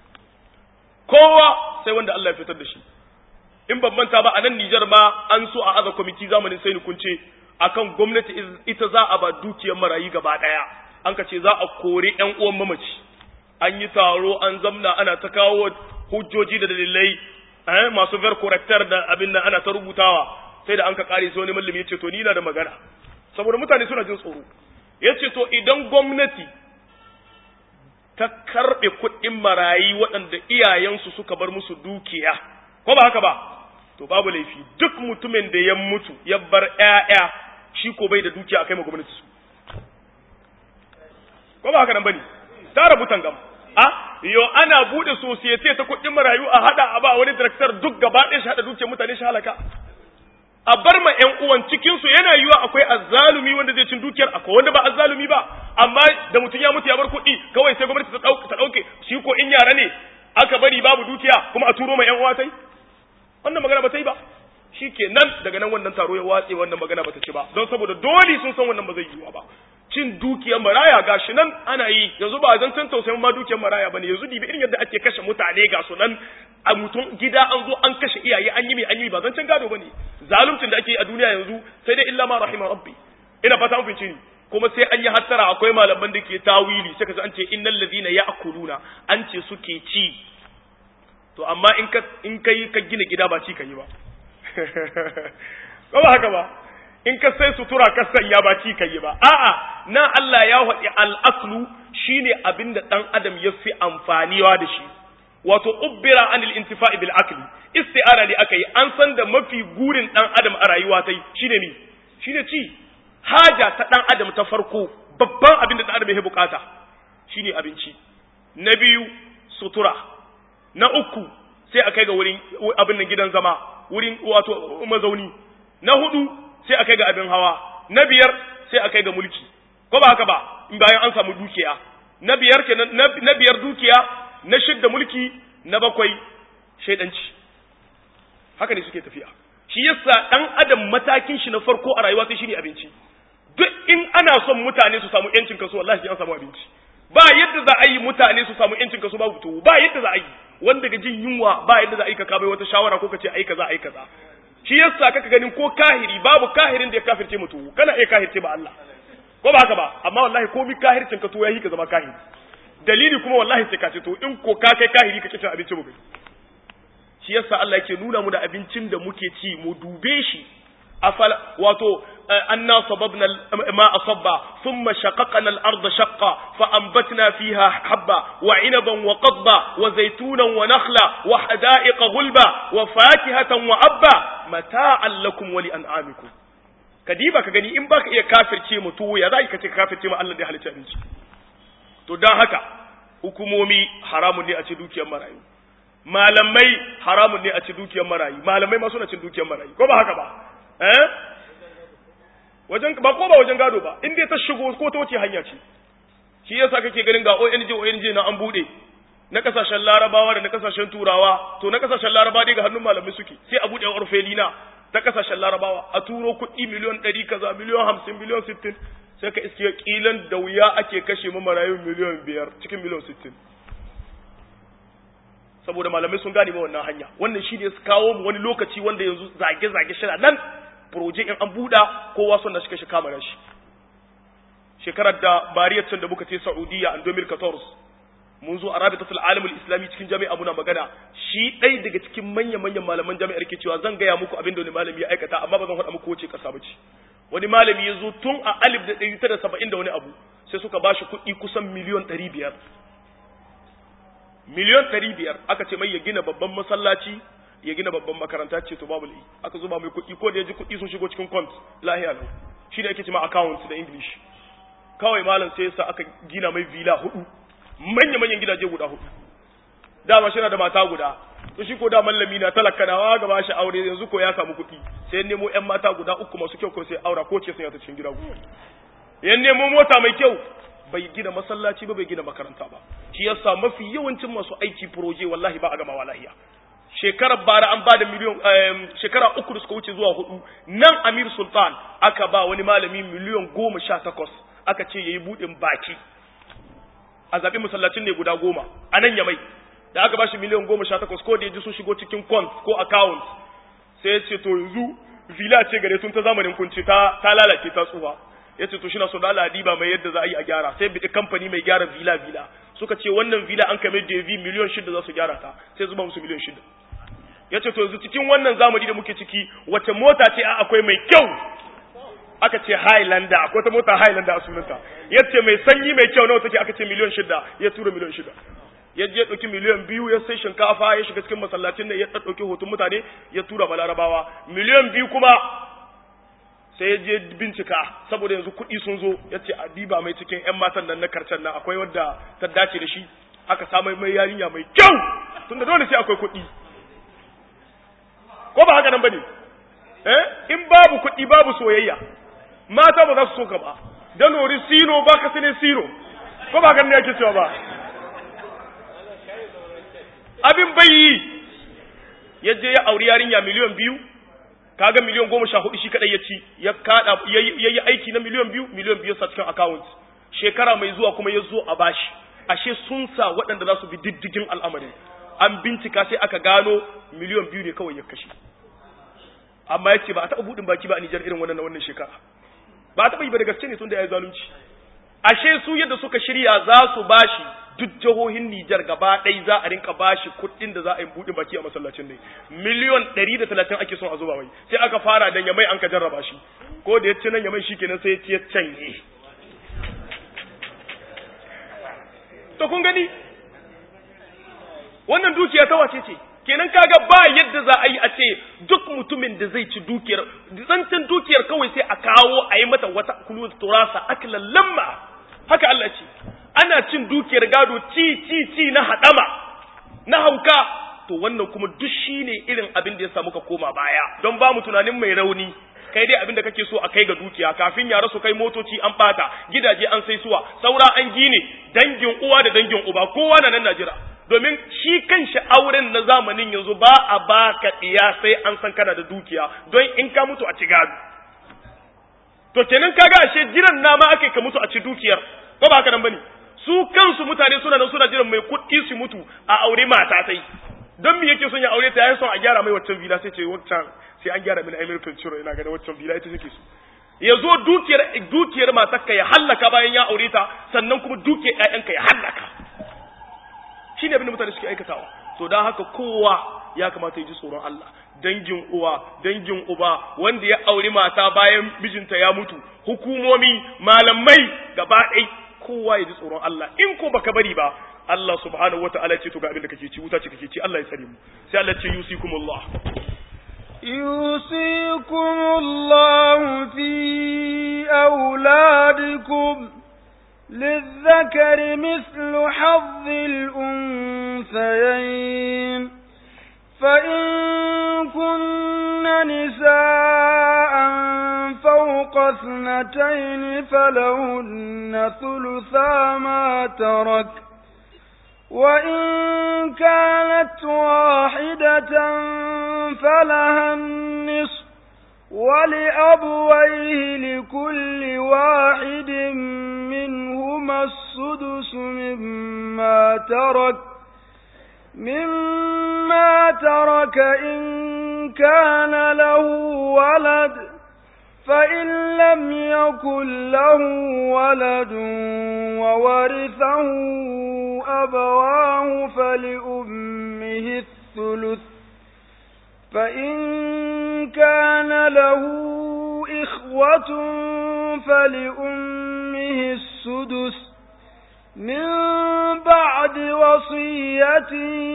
kowa sai wanda Allah ya fitar da shi in ban manta ba a nan Nijar ma an so a aza kwamiti zamanin sai ni kunce akan gwamnati ita za a ba dukiyar marayu gaba daya an ka ce za a kore ƴan uwan mamaci an yi taro an zamna ana ta kawo hujjoji da dalilai eh masu ver corrector da abin nan ana ta rubutawa sai da an ka kare sai wani mallami ya ce to ni na da magana saboda mutane suna jin tsoro ya ce to idan gwamnati ta karɓe kuɗin marayi waɗanda iyayensu suka bar musu dukiya ko ba haka ba to babu laifi duk mutumin da ya mutu ya bar ƴaƴa shi ko bai da dukiya akai ma gwamnati su ko ba haka nan bane ta rabu tangam a yo ana bude society ta kuɗin marayu a hada a ba wani director duk gaba ɗaya shi hada dukiyar mutane shi halaka a bar ma ƴan uwan cikin su yana yiwa akwai azzalumi wanda zai cin dukiyar akwai wanda ba azzalumi ba amma da mutum ya mutu ya bar kuɗi kawai sai gwamnati ta dauke ta dauke shi ko in yara ne aka bari babu dukiya kuma a turo ma ƴan uwa tai wannan magana ba ta yi ba nan daga nan wannan taro ya watse wannan magana ba ta ci ba don saboda dole sun san wannan ba zai yiwa ba cin dukiyar maraya gashi nan ana yi yanzu ba zan san tausayin ma dukiyar maraya bane yanzu dibi irin yadda ake kashe mutane ga su nan a mutum gida an zo an kashe iyaye an yi mai an yi ba zan can gado bane zaluncin da ake yi a duniya yanzu sai dai illa ma rahima rabbi ina fata an fice ni kuma sai an yi hattara akwai malaman da ke tawili sai ka an ce innal ladina ya'kuluna an ce suke ci to amma in ka in kai ka gina gida ba ci ka yi ba ko ba haka ba in ka sai sutura ka sanya ba ci ka yi ba a'a na Allah ya faɗi al-aslu shine abinda dan adam ya fi amfaniwa da shi wato ubbira anil intifa'i bil akli isti'ara ne aka yi an san da mafi gurin dan adam a rayuwa tai shine mi shine ci haja ta dan adam ta farko babban abin da dan adam ya bukata shine abinci na biyu sutura na uku sai a kai ga wurin abin nan gidan zama wurin wato mazauni na hudu sai a kai ga abin hawa na biyar sai a kai ga mulki ko ba haka ba in bayan an samu dukiya na biyar kenan na biyar dukiya na shidda mulki na bakwai shaidanci haka ne suke tafiya shi yasa dan adam matakin shi na farko a rayuwa sai shine abinci duk in ana son mutane su samu yancin kaso wallahi sai an samu abinci ba yadda za a yi mutane su samu yancin kaso babu tuwo ba yadda za a yi wanda ga jin yunwa ba yadda za a yi ka kabai wata shawara ko ka ce ai kaza ai kaza shi yasa kaka ganin ko kahiri babu kahirin da ya kafirce mutu kana iya kahirce ba Allah ko ba haka ba amma wallahi komi kahircin ka to yayi ka zama kahiri dalili kuma wallahi sai ka ce to in ko ka kai kahiri ka cin abinci mu gani shi yasa Allah yake nuna mu da abincin da muke ci mu dube shi afala wato anna sababna ma asabba thumma shaqaqna al-ard shaqqa fa anbatna fiha habba wa inaban wa qadba wa zaytunan wa nakhla wa hada'iqa ghulba wa fakihatan wa abba mata'an lakum wa li an'amikum kadiba ka gani in baka iya kafirce mu to ya zai ka ce kafirce mu Allah da halicci abinci to dan haka hukumomi haramun ne a ci dukiyar marayu malamai haramun ne a ci dukiyar marayu malamai ma suna cin dukiyar marayu ko ba haka ba eh wajen ba ko ba wajen gado ba in dai ta shigo ko ta wace hanya ce shi yasa kake ganin ga ONG ONG na an bude na kasashen larabawa da na kasashen turawa to na kasashen larabawa dai ga hannun malamai suke sai a bude orfelina ta kasashen larabawa a turo kuɗi miliyon ɗari kaza miliyon hamsin miliyon sittin sai ka iske kilan da wuya ake kashe mu marayu miliyan biyar cikin miliyan sittin saboda malamai sun gane ma wannan hanya wannan shi ne su kawo mu wani lokaci wanda yanzu zage-zage shi nan proje in an buɗa kowa son da shi kashe kama shi shekarar da bariyar can da muka ce Saudiya a 2014 mun zo a rabitatul alamul islami cikin jami'a muna magana shi ɗai daga cikin manya-manyan malaman jami'ar ke cewa zan gaya muku abin da wani malami ya aikata amma ba zan faɗa muku wace ƙasa ba ce wani malami ya zo tun a alif da ɗari tara saba'in da wani abu sai suka ba shi kuɗi kusan miliyon ɗari biyar miliyon ɗari biyar aka ce mai ya gina babban masallaci ya gina babban makaranta ce to babu lai aka zuba mai kuɗi ko da ya ji kuɗi sun shigo cikin kont lahiya lau shi da ake ce ma account da english kawai malam sai yasa aka gina mai villa hudu manya-manyan gidaje guda hudu dama shi na da mata guda to shi ko da mallami na talaka na wa gaba shi aure yanzu ko ya samu kuɗi sai nemo ƴan mata guda uku masu kyau ko sai aura ko ce sun yata cikin gida guda yan nemo mota mai kyau bai gina masallaci ba bai gina makaranta ba shi yasa mafi yawancin masu aiki proje wallahi ba a gama lahiya shekarar bara an ba da miliyon shekara uku da suka wuce zuwa hudu nan amir sultan aka ba wani malami miliyon goma sha takwas aka ce ya yi buɗin baki a zaɓi masallacin ne guda goma a nan yamai da aka ba shi miliyan goma sha takwas ko da ya ji sun shigo cikin kont ko account sai ya ce to yanzu villa ce gare tun ta zamanin kunci ta ta lalace ta tsufa ya ce to shi na so da Allah ba mai yadda za a yi a gyara sai bi kamfani mai gyara villa villa suka ce wannan villa an kame da vi miliyan shida za su gyara ta sai zuba musu miliyan shida ya ce to yanzu cikin wannan zamani da muke ciki wace mota ce a akwai mai kyau aka ce Highlander akwai ta mota Highlander a sunanta ya ce mai sanyi mai kyau nawa take aka ce miliyan shida ya tura miliyan shida ya je ɗauki miliyan biyu ya sai shinkafa ya shiga cikin masallacin ne ya ɗauki hoton mutane ya tura ma larabawa miliyan biyu kuma sai ya je bincika saboda yanzu kuɗi sun zo ya ce a diba mai cikin 'yan matan nan na karcen nan akwai wadda ta dace da shi aka samu mai yarinya mai kyau tunda dole sai akwai kuɗi ko ba haka nan bane eh in babu kuɗi babu soyayya mata ba za su so ka ba dan nori sino ba ka sine sino ko ba ganin yake cewa ba abin bai ya je ya auri yarinya miliyan biyu kaga miliyan goma sha hudu shi kadai ya ci ya kada ya yi aiki na miliyan biyu miliyan biyu sa cikin account shekara mai zuwa kuma ya zo a bashi ashe sun sa waɗanda za su bi diddigin al'amarin an bincika sai aka gano miliyan biyu ne kawai ya kashe amma ya ce ba a taɓa buɗin baki ba a Nijar irin wannan wannan shekara ba a taɓa yi ba da gaske ne tun da ya yi zalunci ashe su yadda suka shirya za su bashi duk jihohin Nijar gaba ɗai za a rinka bashi kuɗin da za a yi buɗin baki a masallacin ne miliyon ɗari da talatin ake son a zuba mai sai aka fara da yamai an ka jarraba shi ko da ya ci nan yamai shi kenan sai ya ci ya canye to kun gani wannan dukiya ta wace ce kenan kaga ba yadda za a yi a ce duk mutumin da zai ci dukiyar zancen dukiyar kawai sai a kawo a yi mata wata kulu turasa aklan lamma haka Allah ce ana cin dukiyar gado ci ci ci na hadama na hauka to wannan kuma duk shine irin abin da ya samu ka koma baya don ba mu tunanin mai rauni kai dai abin da kake so a kai ga dukiya kafin ya rasu kai motoci an bata gidaje an sai suwa saura an gine dangin uwa da dangin uba kowa na nan Najira domin shi kanshi auren na zamanin yanzu ba a baka diya sai an san kana da dukiya don in ka mutu a ci gado to kenan kaga ashe jiran nama ake ka mutu a ci dukiyar ko ba haka nan bane su kansu mutane suna nan suna jiran mai kuɗi su mutu a aure mata sai don me yake son ya aure ta yayin son a gyara mai waccan villa sai ce waccan sai an gyara mini Emir Pinchiro ina ga da waccan villa ita take so ya zo dukiyar dukiyar matarka ya hallaka bayan ya aure ta sannan kuma dukiyar ƴaƴanka ya hallaka shine abin da mutane suke aikatawa to dan haka kowa ya kamata ya ji tsoron Allah dangin uwa dangin uba wanda ya auri mata bayan mijinta ya mutu hukumomi malamai gaba ɗai kowa ya ji tsoron Allah in ko baka bari ba Allah subhanahu wata'ala ce to ga abin da kake ci wuta ce kake ci Allah ya sare mu sai Allah ce yusikumullah يوصيكم الله في أولادكم للذكر مثل حظ الأنثيين فإن كن نساء فوق اثنتين فلهن ثلثا ما ترك وإن كانت واحدة فلها النصف ولأبويه لكل واحد منهما السدس مما ترك مما ترك إن كان له ولد فإن لم يكن له ولد وورثه أبواه فلأمه الثلث فإن كان له إخوة فلأمه السدس من بعد وصية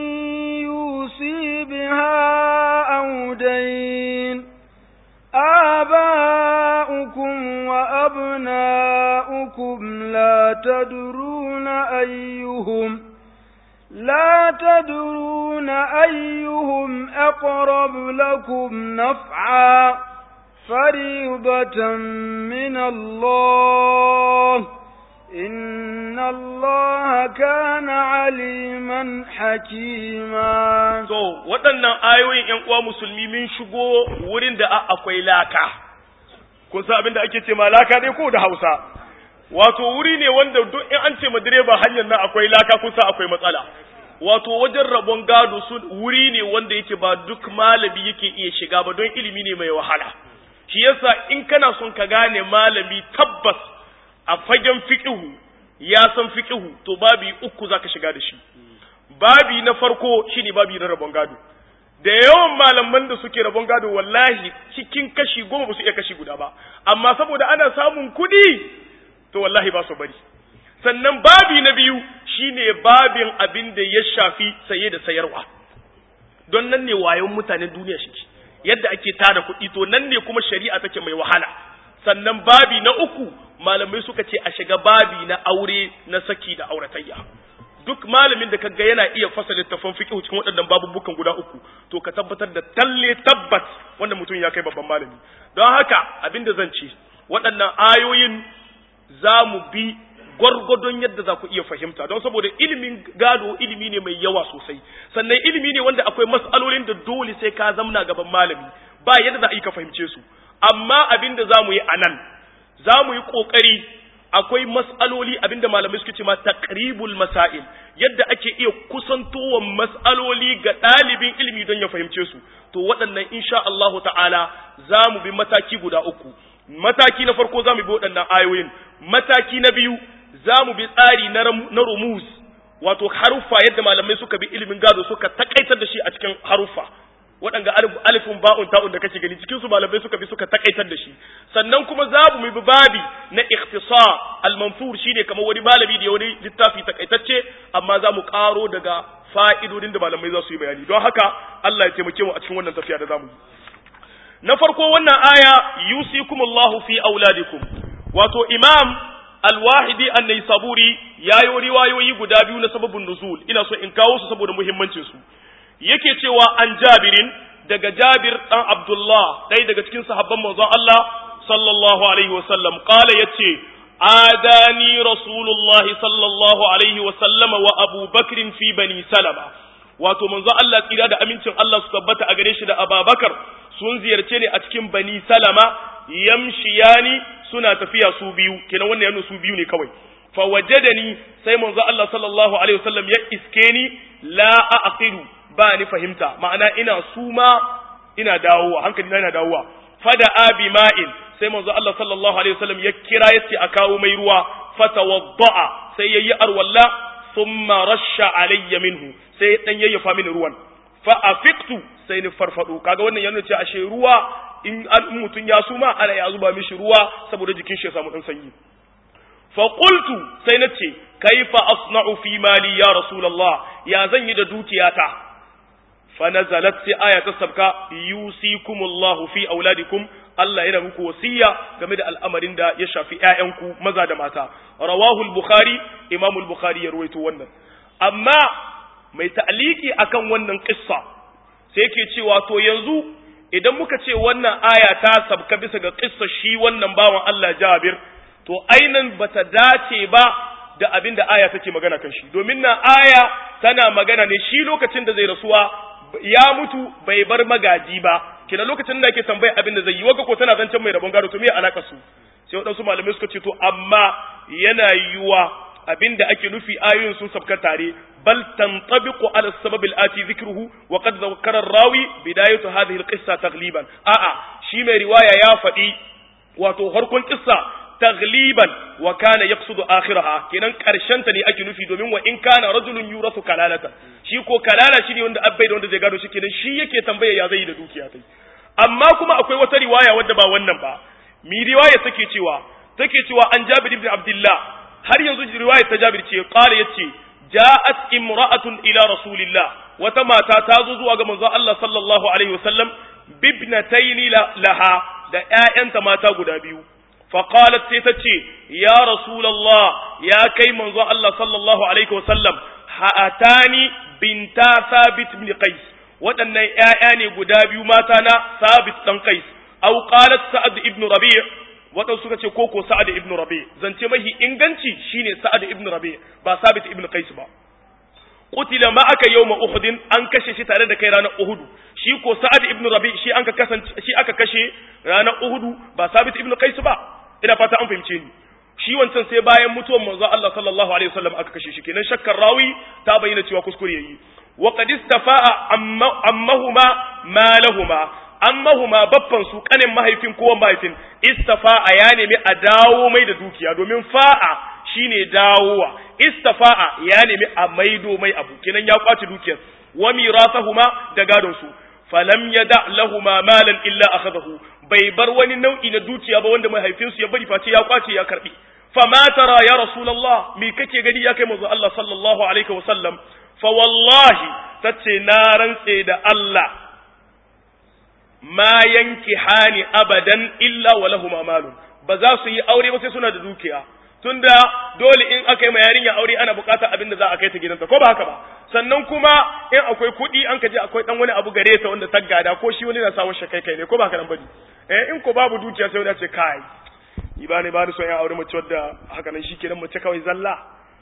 يوصي بها أو دين آباؤكم وأبناؤكم لا تدرون أيهم لا تدرون أيهم أقرب لكم نفعا فريضة من الله إن الله كان عليما حكيما so waɗannan ayoyin ƴan uwa musulmi mun shigo wurin da akwai laka kun san abin da ake ce ma laka dai ko da Hausa wato wuri ne wanda duk in an ce ma direba hanyar nan akwai laka kun san akwai matsala wato wajen rabon gado su wuri ne wanda yake ba duk malami yake iya shiga ba don ilimi ne mai wahala shi yasa in kana son ka gane malami tabbas a fagen fiqihu ya san fiqihu to babi uku zaka shiga da shi babi na farko shine babi na rabon gado da yawan malaman da suke rabon gado wallahi cikin kashi goma ba su iya kashi guda ba amma saboda ana samun kuɗi to wallahi ba su bari sannan babi na biyu shine babin abin da ya shafi saye da sayarwa don nan ne wayon mutanen duniya shi yadda ake tada kuɗi to nan ne kuma shari'a take mai wahala sannan babi na uku malamai suka ce a shiga babi na aure na saki da auratayya duk malamin da kaga yana iya fasa littafin fiqh cikin waɗannan babubukan guda uku to ka tabbatar da talle tabbat wanda mutum ya kai babban malami don haka abinda zan ce waɗannan ayoyin za mu bi gwargwadon yadda za ku iya fahimta don saboda ilimin gado ilimi ne mai yawa sosai sannan ilimi ne wanda akwai mas'alolin da dole sai ka zamna gaban malami ba yadda za a yi ka fahimce su amma abin da za mu yi a nan za mu yi ƙoƙari akwai mas'aloli abinda malamai suke ce ma taqribul masail yadda ake iya kusantowa mas'aloli ga ɗalibin ilimi don ya fahimce su to waɗannan insha Allahu ta'ala za mu bi mataki guda uku mataki na farko za mu bi waɗannan ayoyin mataki na biyu za mu bi tsari na rumuz wato haruffa yadda malamai suka bi ilimin gado suka takaitar da shi a cikin haruffa waɗanda alifin ba'un ta'un da kake gani cikin su malamai suka bi suka takaitar da shi sannan kuma za mu bi babi na ikhtisar al-manfur shine kamar wani malami da wani littafi takaitacce amma za mu karo daga fa'idodin da malamai za su yi bayani don haka Allah ya taimake mu a cikin wannan tafiya da zamu yi na farko wannan aya yusikumullahu fi auladikum wato imam al-wahidi an-naisaburi yayo riwayoyi guda biyu na sababin nuzul ina so in kawo su saboda muhimmancin su yake cewa an jabirin daga jabir dan abdullah ɗaya daga cikin sahabban manzon Allah sallallahu alaihi wasallam qala yace adani rasulullahi sallallahu alaihi wasallama wa abu bakrin fi bani salama wato manzon Allah tsira da amincin Allah su tabbata a gare shi da ababakar sun ziyarce ne a cikin bani salama yamshiyani suna tafiya su biyu kenan wannan yana su biyu ne kawai fa wajadani sai manzo Allah sallallahu alaihi wasallam ya iske ni la aqilu ba ni fahimta ma'ana ina suma ina dawowa hankali na ina dawowa fada abi ma'in sai manzo Allah sallallahu alaihi wasallam ya kira yace a kawo mai ruwa fatawadda'a sai yayi arwalla thumma rasha alayya minhu sai dan yayyafa mini ruwan fa afiqtu sai ni farfado kaga wannan yana ce ashe ruwa in an mutun ya suma ana ya zuba mishi ruwa saboda jikin shi ya samu dan sanyi fa qultu sai nace kaifa asna'u fi mali ya rasulullah ya zan yi da dukiyata fa nazalat sai aya ta sabka yusikumullahu fi auladikum Allah yana muku wasiya game da al'amarin da ya shafi ƴaƴanku maza da mata rawahu al-bukhari imam al-bukhari ya ruwaito wannan amma mai ta'aliki akan wannan kissa sai yake cewa to yanzu idan muka ce wannan aya ta sabka bisa ga kissa shi wannan bawan Allah Jabir to ainan bata dace ba da abin da aya take magana kan shi domin na aya tana magana ne shi lokacin da zai rasuwa ya mutu bai bar magaji ba kina lokacin da yake tambaya abin da zai yi waga ko tana zancen mai rabon gado to me alaka su sai waɗansu malamai suka ce to amma yana yiwa abin da ake nufi ayoyin sun sabka tare bal tantabiqu ala sabab al-ati dhikruhu wa qad dhakkara ar-rawi bidayatu hadhihi al-qissa taghliban a'a shi mai riwaya ya faɗi wato harkon kissa tagliban wa kana yaqsudu akhiraha kenan karshen ta ne ake nufi domin wa in kana rajulun yurasu kalalata shi ko kalala shi ne wanda abbai da wanda zai gado shi kenan shi yake tambaya ya zai da dukiya tai amma kuma akwai wata riwaya wadda ba wannan ba mi riwaya take cewa take cewa an Jabir ibn Abdullah har yanzu riwaya ta Jabir ce qala yace ja'at imra'atun ila rasulillah wata mata ta zo zuwa ga manzon Allah sallallahu alaihi wasallam bibnataini laha da ƴaƴanta mata guda biyu فقالت سيتتي يا رسول الله يا كي منذ الله صلى الله عليه وسلم هاتاني بنتا ثابت بن قيس waɗannan ‘ya'ya ne guda biyu mata na sabit ɗan kais, au qalat sa'ad ibn rabi' waɗansu suka ce koko sa'ad ibn rabi' zance mahi inganci shine sa'ad ibn rabi' ba sabit ibn qais ba qutila ma aka yawma uhudin an kashe shi tare da kai ranar uhudu shi ko sa'ad ibn rabi' shi an ka kasance shi aka kashe ranar uhudu ba sabit ibn qais ba ina fata an fahimce ni shi wancan sai bayan mutuwar manzo Allah sallallahu alaihi wasallam aka kashe shi kenan shakkar rawi ta bayyana cewa kuskure yayi wa qad istafa'a ammahuma malahuma ammahuma baffan su kanin mahaifin ko mahaifin istafa'a ya nemi a dawo mai da dukiya domin fa'a shine dawowa istafa'a ya nemi a maido mai abu kenan ya kwace dukiyar wa mirasahuma da gadon su falam yada lahuma malan illa akhadahu bai bar wani nau'i na dukiya ba wanda mahaifinsu ya bari face ya kwace ya karbi fama tara ya rasulullah me kake gani ya kai manzo Allah sallallahu alaihi wasallam fa wallahi tace na rantse da Allah ma yanki hani abadan illa wa lahum malun ba za su yi aure ba sai suna da dukiya tunda dole in aka yi ma yarinya aure ana bukatar abin da za a kai ta gidanta ko ba haka ba sannan kuma in akwai kuɗi an ka je akwai dan wani abu gare ta wanda ta gada ko shi wani na samun shakai kai ne ko ba haka nan bane eh in ko babu dukiya sai wani ce kai ni ba ne ba ni son ya aure mace wadda haka nan shikenan mace kawai zalla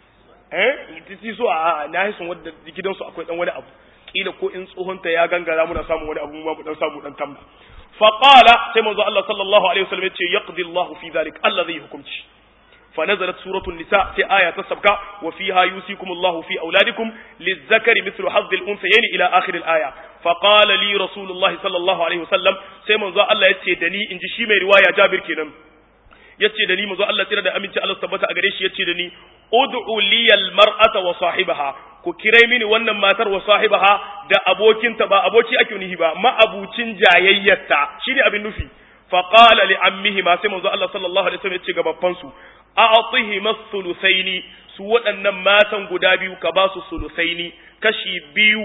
eh ita so a na yi son wadda gidansu akwai dan wani abu kila ko in tsohonta ya gangara muna samun wani abu mu dan samu dan tamba fa qala sai manzo Allah sallallahu alaihi wasallam ya ce yaqdi Allah fi dhalik Allah zai hukunci فنزلت سورة النساء في آية تسبك وفيها يوصيكم الله في أولادكم للذكر مثل حظ الأنثيين إلى آخر الآية فقال لي رسول الله صلى الله عليه وسلم سيمن ذا الله يتشدني إن جشيمي رواية جابر كنم يتشدني مزو الله ترى دا أمين الله ثبت أغريش يتشدني ادعو لي المرأة وصاحبها ku kirai mini wannan matar wa sahibaha da abokinta ba aboki ake nihi ba ma abucin jayayyarta shine abin nufi fa qala li ammihi ma sai manzo Allah sallallahu alaihi wasallam ya ce ga babban su a'tihim thuluthaini su waɗannan matan guda biyu ka ba su thuluthaini kashi biyu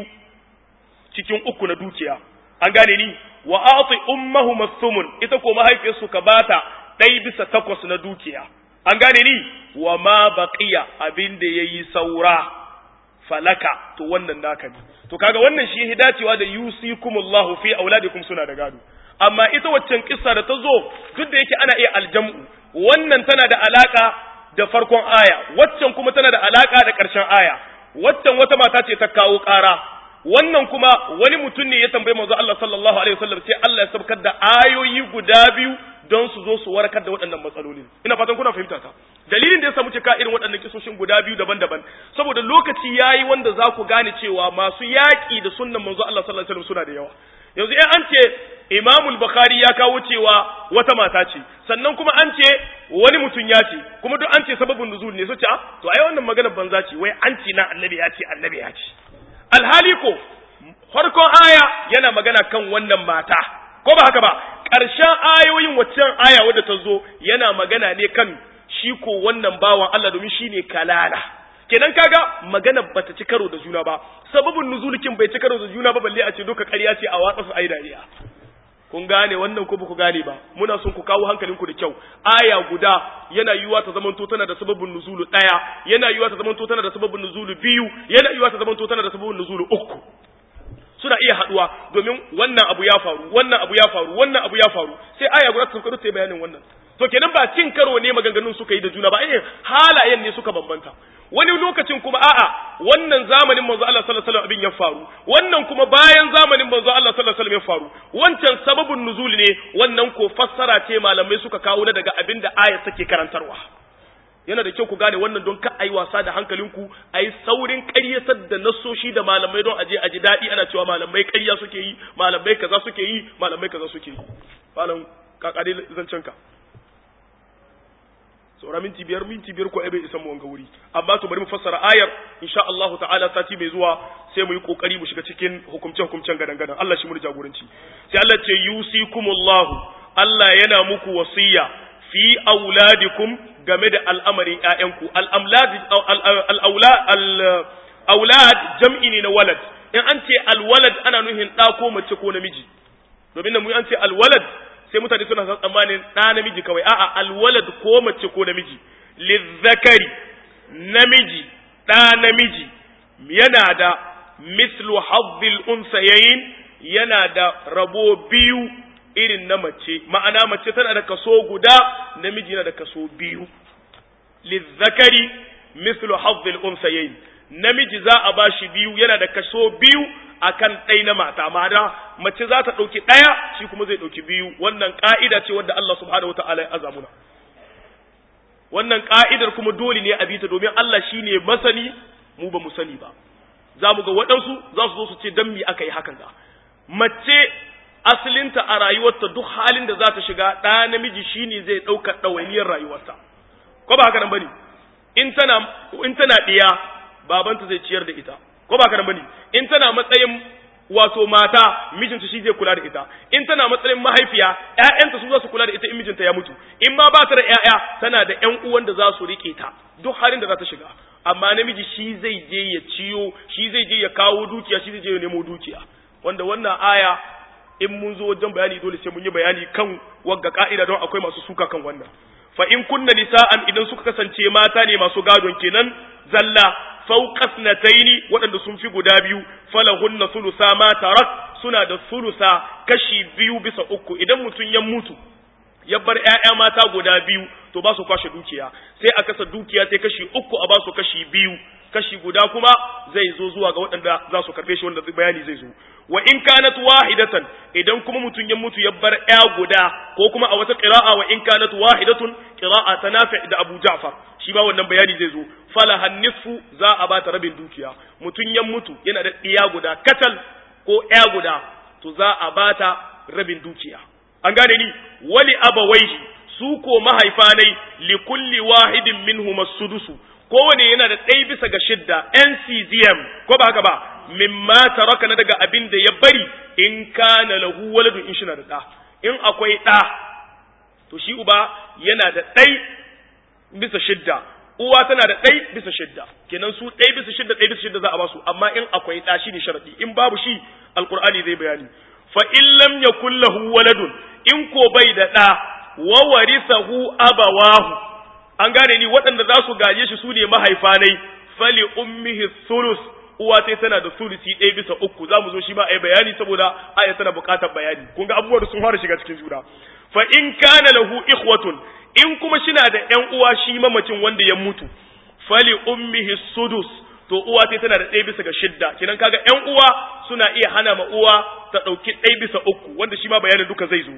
cikin uku na dukiya an gane ni wa a'ti ummahum thumun ita ko mahaifiyarsu ka bata ɗai bisa takwas na dukiya an gane ni wa ma baqiya abin da yayi saura falaka to wannan naka ne to kaga wannan shi dacewa da yusikumullahu fi auladikum suna da gado amma ita waccan kissa da ta zo duk da yake ana iya aljam'u wannan tana da alaka da farkon aya waccan kuma tana da alaka da ƙarshen aya waccan wata mata ce ta kawo ƙara wannan kuma wani mutum ne ya tambayi manzo Allah sallallahu alaihi wasallam sai Allah ya sabkar da ayoyi guda biyu don su zo su warkar da waɗannan matsalolin ina fatan kuna fahimta ta dalilin da ya samu cika irin waɗannan kisoshin guda biyu daban-daban saboda lokaci yayi wanda za ku gane cewa masu yaƙi da sunnan manzo Allah sallallahu alaihi wasallam suna da yawa yanzu in an ce Imam Bukhari ya kawo cewa wata mata ce sannan kuma an ce wani mutum ya ce kuma duk an ce sababin nuzul ne su ce to ai wannan maganar banza ce wai an ce na annabi ya ce annabi ya ce alhali ko farkon aya yana magana kan wannan mata ko ba haka ba ƙarshen ayoyin waccan aya wadda ta zo yana magana ne kan shi ko wannan bawan Allah domin shi ne kalala kenan kaga magana bata ci karo da juna ba sababin nuzulikin bai ci karo da juna ba balle a ce doka ƙarya ce a watsa su ai dariya kun gane wannan ko ba ku gane ba muna son ku kawo hankalinku da kyau aya guda yana yiwuwa ta zamanto tana da sababin nuzulu ɗaya yana yiwuwa ta zamanto tana da sababin nuzulu biyu yana yiwuwa ta zamanto tana da sababin nuzulu uku suna iya haduwa domin wannan abu ya faru wannan abu ya faru wannan abu ya faru sai aya guda ta sauka ta bayanin wannan to kenan ba cin karo ne maganganun suka yi da juna ba eh halayen ne suka bambanta wani lokacin kuma a'a wannan zamanin manzo Allah sallallahu alaihi wasallam abin ya faru wannan kuma bayan zamanin manzo Allah sallallahu alaihi wasallam ya faru wancan sababun nuzul ne wannan ko fassara ce malamai suka kawo na daga abin da ayat take karantarwa yana da kyau ku gane wannan don ka ayi wasa da hankalinku ayi saurin ƙaryatar da nasoshi da malamai don aje aji daɗi ana cewa malamai ƙarya suke yi malamai kaza suke yi malamai kaza suke yi malam kakare zancen ka saura minti biyar minti biyar ko bai isan mu wanga wuri amma to bari mu fassara ayar insha Allah ta'ala sati mai zuwa sai mu yi kokari mu shiga cikin hukumce hukumcen gadan gadan Allah shi mu jagoranci sai Allah ce yusikumullahu Allah yana muku wasiya fi auladikum game da al'amarin ƴaƴanku al'aulad jam'i ne na walad in an ce alwalad ana nuhin ɗa ko mace ko namiji domin da mu an ce alwalad sai mutane suna san tsammanin ɗa namiji kawai a'a alwalad ko mace ko namiji lizzakari namiji ɗa namiji yana da mislu hazzil unsayayin yana da rabo biyu irin na mace ma'ana mace tana da kaso guda namiji yana da kaso biyu lizzakari mislu hazzil unsayayin namiji za a bashi biyu yana da kaso biyu akan ɗai na mata ma'ana mace za ta ɗauki ɗaya shi kuma zai ɗauki biyu wannan ƙa'ida ce wadda Allah subhanahu wata'ala ya azamuna wannan ƙa'idar kuma dole ne a bita domin Allah shi ne masani mu ba mu sani ba za mu ga waɗansu za su zo su ce dan me aka yi hakan ga mace asalinta a rayuwarta duk halin da za ta shiga ɗa namiji shine zai ɗauka ɗawainiyar rayuwarta ko ba haka nan bane in tana in tana ɗiya babanta zai ciyar da ita ko ba haka nan bane in tana matsayin wato mata mijinta shi zai kula da ita in tana matsayin mahaifiya ƴaƴanta su za su kula da ita in mijinta ya mutu in ma ba ta da ƴaƴa tana da ƴan uwan da za su rike ta duk halin da za ta shiga amma namiji shi zai je ya ciyo shi zai je ya kawo dukiya shi zai je ya nemo dukiya wanda wannan aya in mun zo wajen bayani dole sai mun yi bayani kan wagga ka'ida don akwai masu suka kan wannan fa in kunna nisa'an idan suka kasance mata ne masu gadon kenan zalla fawqas nataini waɗanda sun fi guda biyu falahunna sulusa ma tarak suna da sulusa kashi biyu bisa uku idan mutum ya mutu ya bar ƴaƴa mata guda biyu to ba su kwashe dukiya sai a kasa dukiya sai kashi uku a ba su kashi biyu kashi guda kuma zai zo zuwa ga waɗanda za su karɓe shi wanda bayani zai zo wa in kanat wahidatan idan kuma mutum ya mutu ya bar ƴa guda ko kuma a wata qira'a wa in kanat wahidatun qira'a ta Nafi' da Abu Ja'far shi ba wannan bayani zai zo falahan nisfu za a bata rabin dukiya mutum ya mutu yana da ɗiya guda katal ko ƴa guda to za a bata rabin dukiya an gane ni wali abawaihi su ko mahaifanai li kulli wahidin minhum as-sudusu kowane yana da ɗaya bisa ga shidda NCZM ko ba haka ba mimma taraka na daga abin da ya bari in kana lahu waladun in shi na da ɗa in akwai ɗa to shi uba yana da ɗai bisa shidda uwa tana da ɗai bisa shidda kenan su ɗai bisa shidda ɗai bisa shidda za a basu amma in akwai ɗa shi ne sharaɗi in babu shi alƙur'ani zai bayani fa in lam yakul lahu waladun in ko bai da ɗa wa warisahu abawahu an gane ni waɗanda za su gaje shi su ne mahaifanai fali ummihi sulus uwa sai tana da sulusi ɗaya bisa uku za mu zo shi ma a yi bayani saboda aya tana buƙatar bayani kun ga abubuwan da sun fara shiga cikin juna fa in kana lahu ikhwatun in kuma shina da ƴan uwa shi mamacin wanda ya mutu fali ummihi sudus to uwa sai tana da ɗaya bisa ga shidda kinan kaga ƴan uwa suna iya hana ma uwa ta ɗauki ɗaya bisa uku wanda shi ma bayanin duka zai zo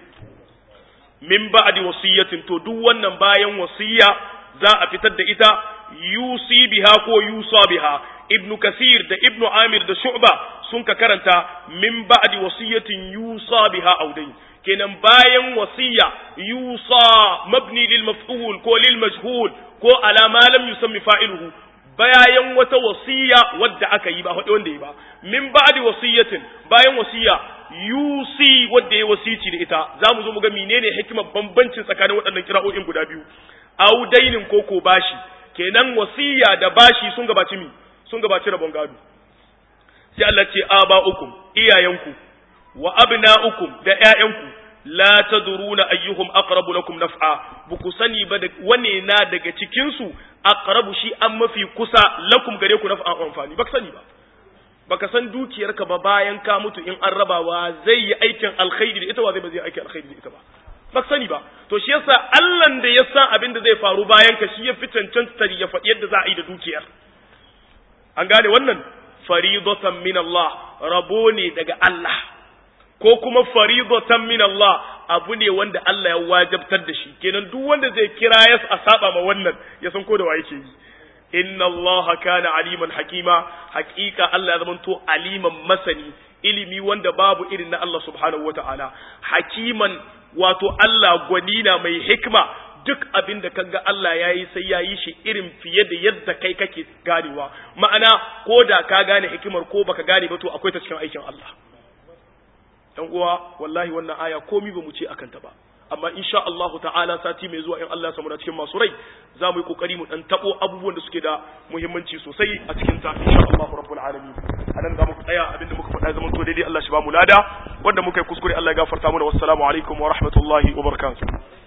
min ba'di wasiyatin to duk wannan bayan wasiya za a fitar da ita yusi biha ko yusa biha ibnu kasir da ibnu amir da shu'ba sun ka karanta min ba'di wasiyatin yusa biha audain kenan bayan wasiya yusa mabni lil maf'ul ko lil majhul ko ala ma lam yusammi fa'iluhu bayan wata wasiya wadda aka yi ba wanda yi ba min ba'di wasiyatin bayan wasiya yusi wadda ya wasici da ita za mu zo mu ga menene hikimar bambancin tsakanin waɗannan kira'o'in guda biyu audainin ko ko bashi kenan wasiya da bashi sun gabaci mi sun gabaci rabon gado sai Allah ce aba'ukum iyayenku wa abna'ukum da ƴaƴanku la tadruna ayyuhum aqrabu lakum naf'a buku sani ba da wane na daga cikin su aqrabu shi an mafi kusa lakum gare ku naf'a amfani baka sani ba baka san dukiyarka ba bayan ka mutu in an rabawa zai yi aikin alkhairi da ita wa zai ba zai aikin alkhairi da ita ba ba sani ba to shi yasa Allah da ya san abin da zai faru bayan ka shi ya fi cancanta ya faɗi yadda za a yi da dukiyar an gane wannan faridatan min Allah rabo ne daga Allah ko kuma faridatan min Allah abu ne wanda Allah ya wajabtar da shi kenan duk wanda zai kira ya a saba ma wannan ya san ko da wa yake yi inna Allah kana aliman hakima hakika Allah ya zamanto aliman masani ilimi wanda babu irin na Allah subhanahu wata'ala hakiman wato Allah gwanina mai hikma duk abin da kaga Allah ya yi sai ya yi shi irin fiye da yadda kai kake ganewa ma'ana ko da ka gane hikimar ko baka gane ba to akwai ta cikin aikin Allah dan uwa wallahi wannan aya komi ba mu ce akan ta ba amma insha Allah ta'ala sati mai zuwa in Allah ya samu cikin masu rai za mu yi kokari mu dan tabo abubuwan da suke da muhimmanci sosai a cikin ta insha Allah rabbul alamin anan za mu tsaya abinda muka faɗa zaman to daidai Allah shi ba mu lada wanda muka yi kuskure Allah ya gafarta mana wassalamu alaikum wa rahmatullahi wa barakatuh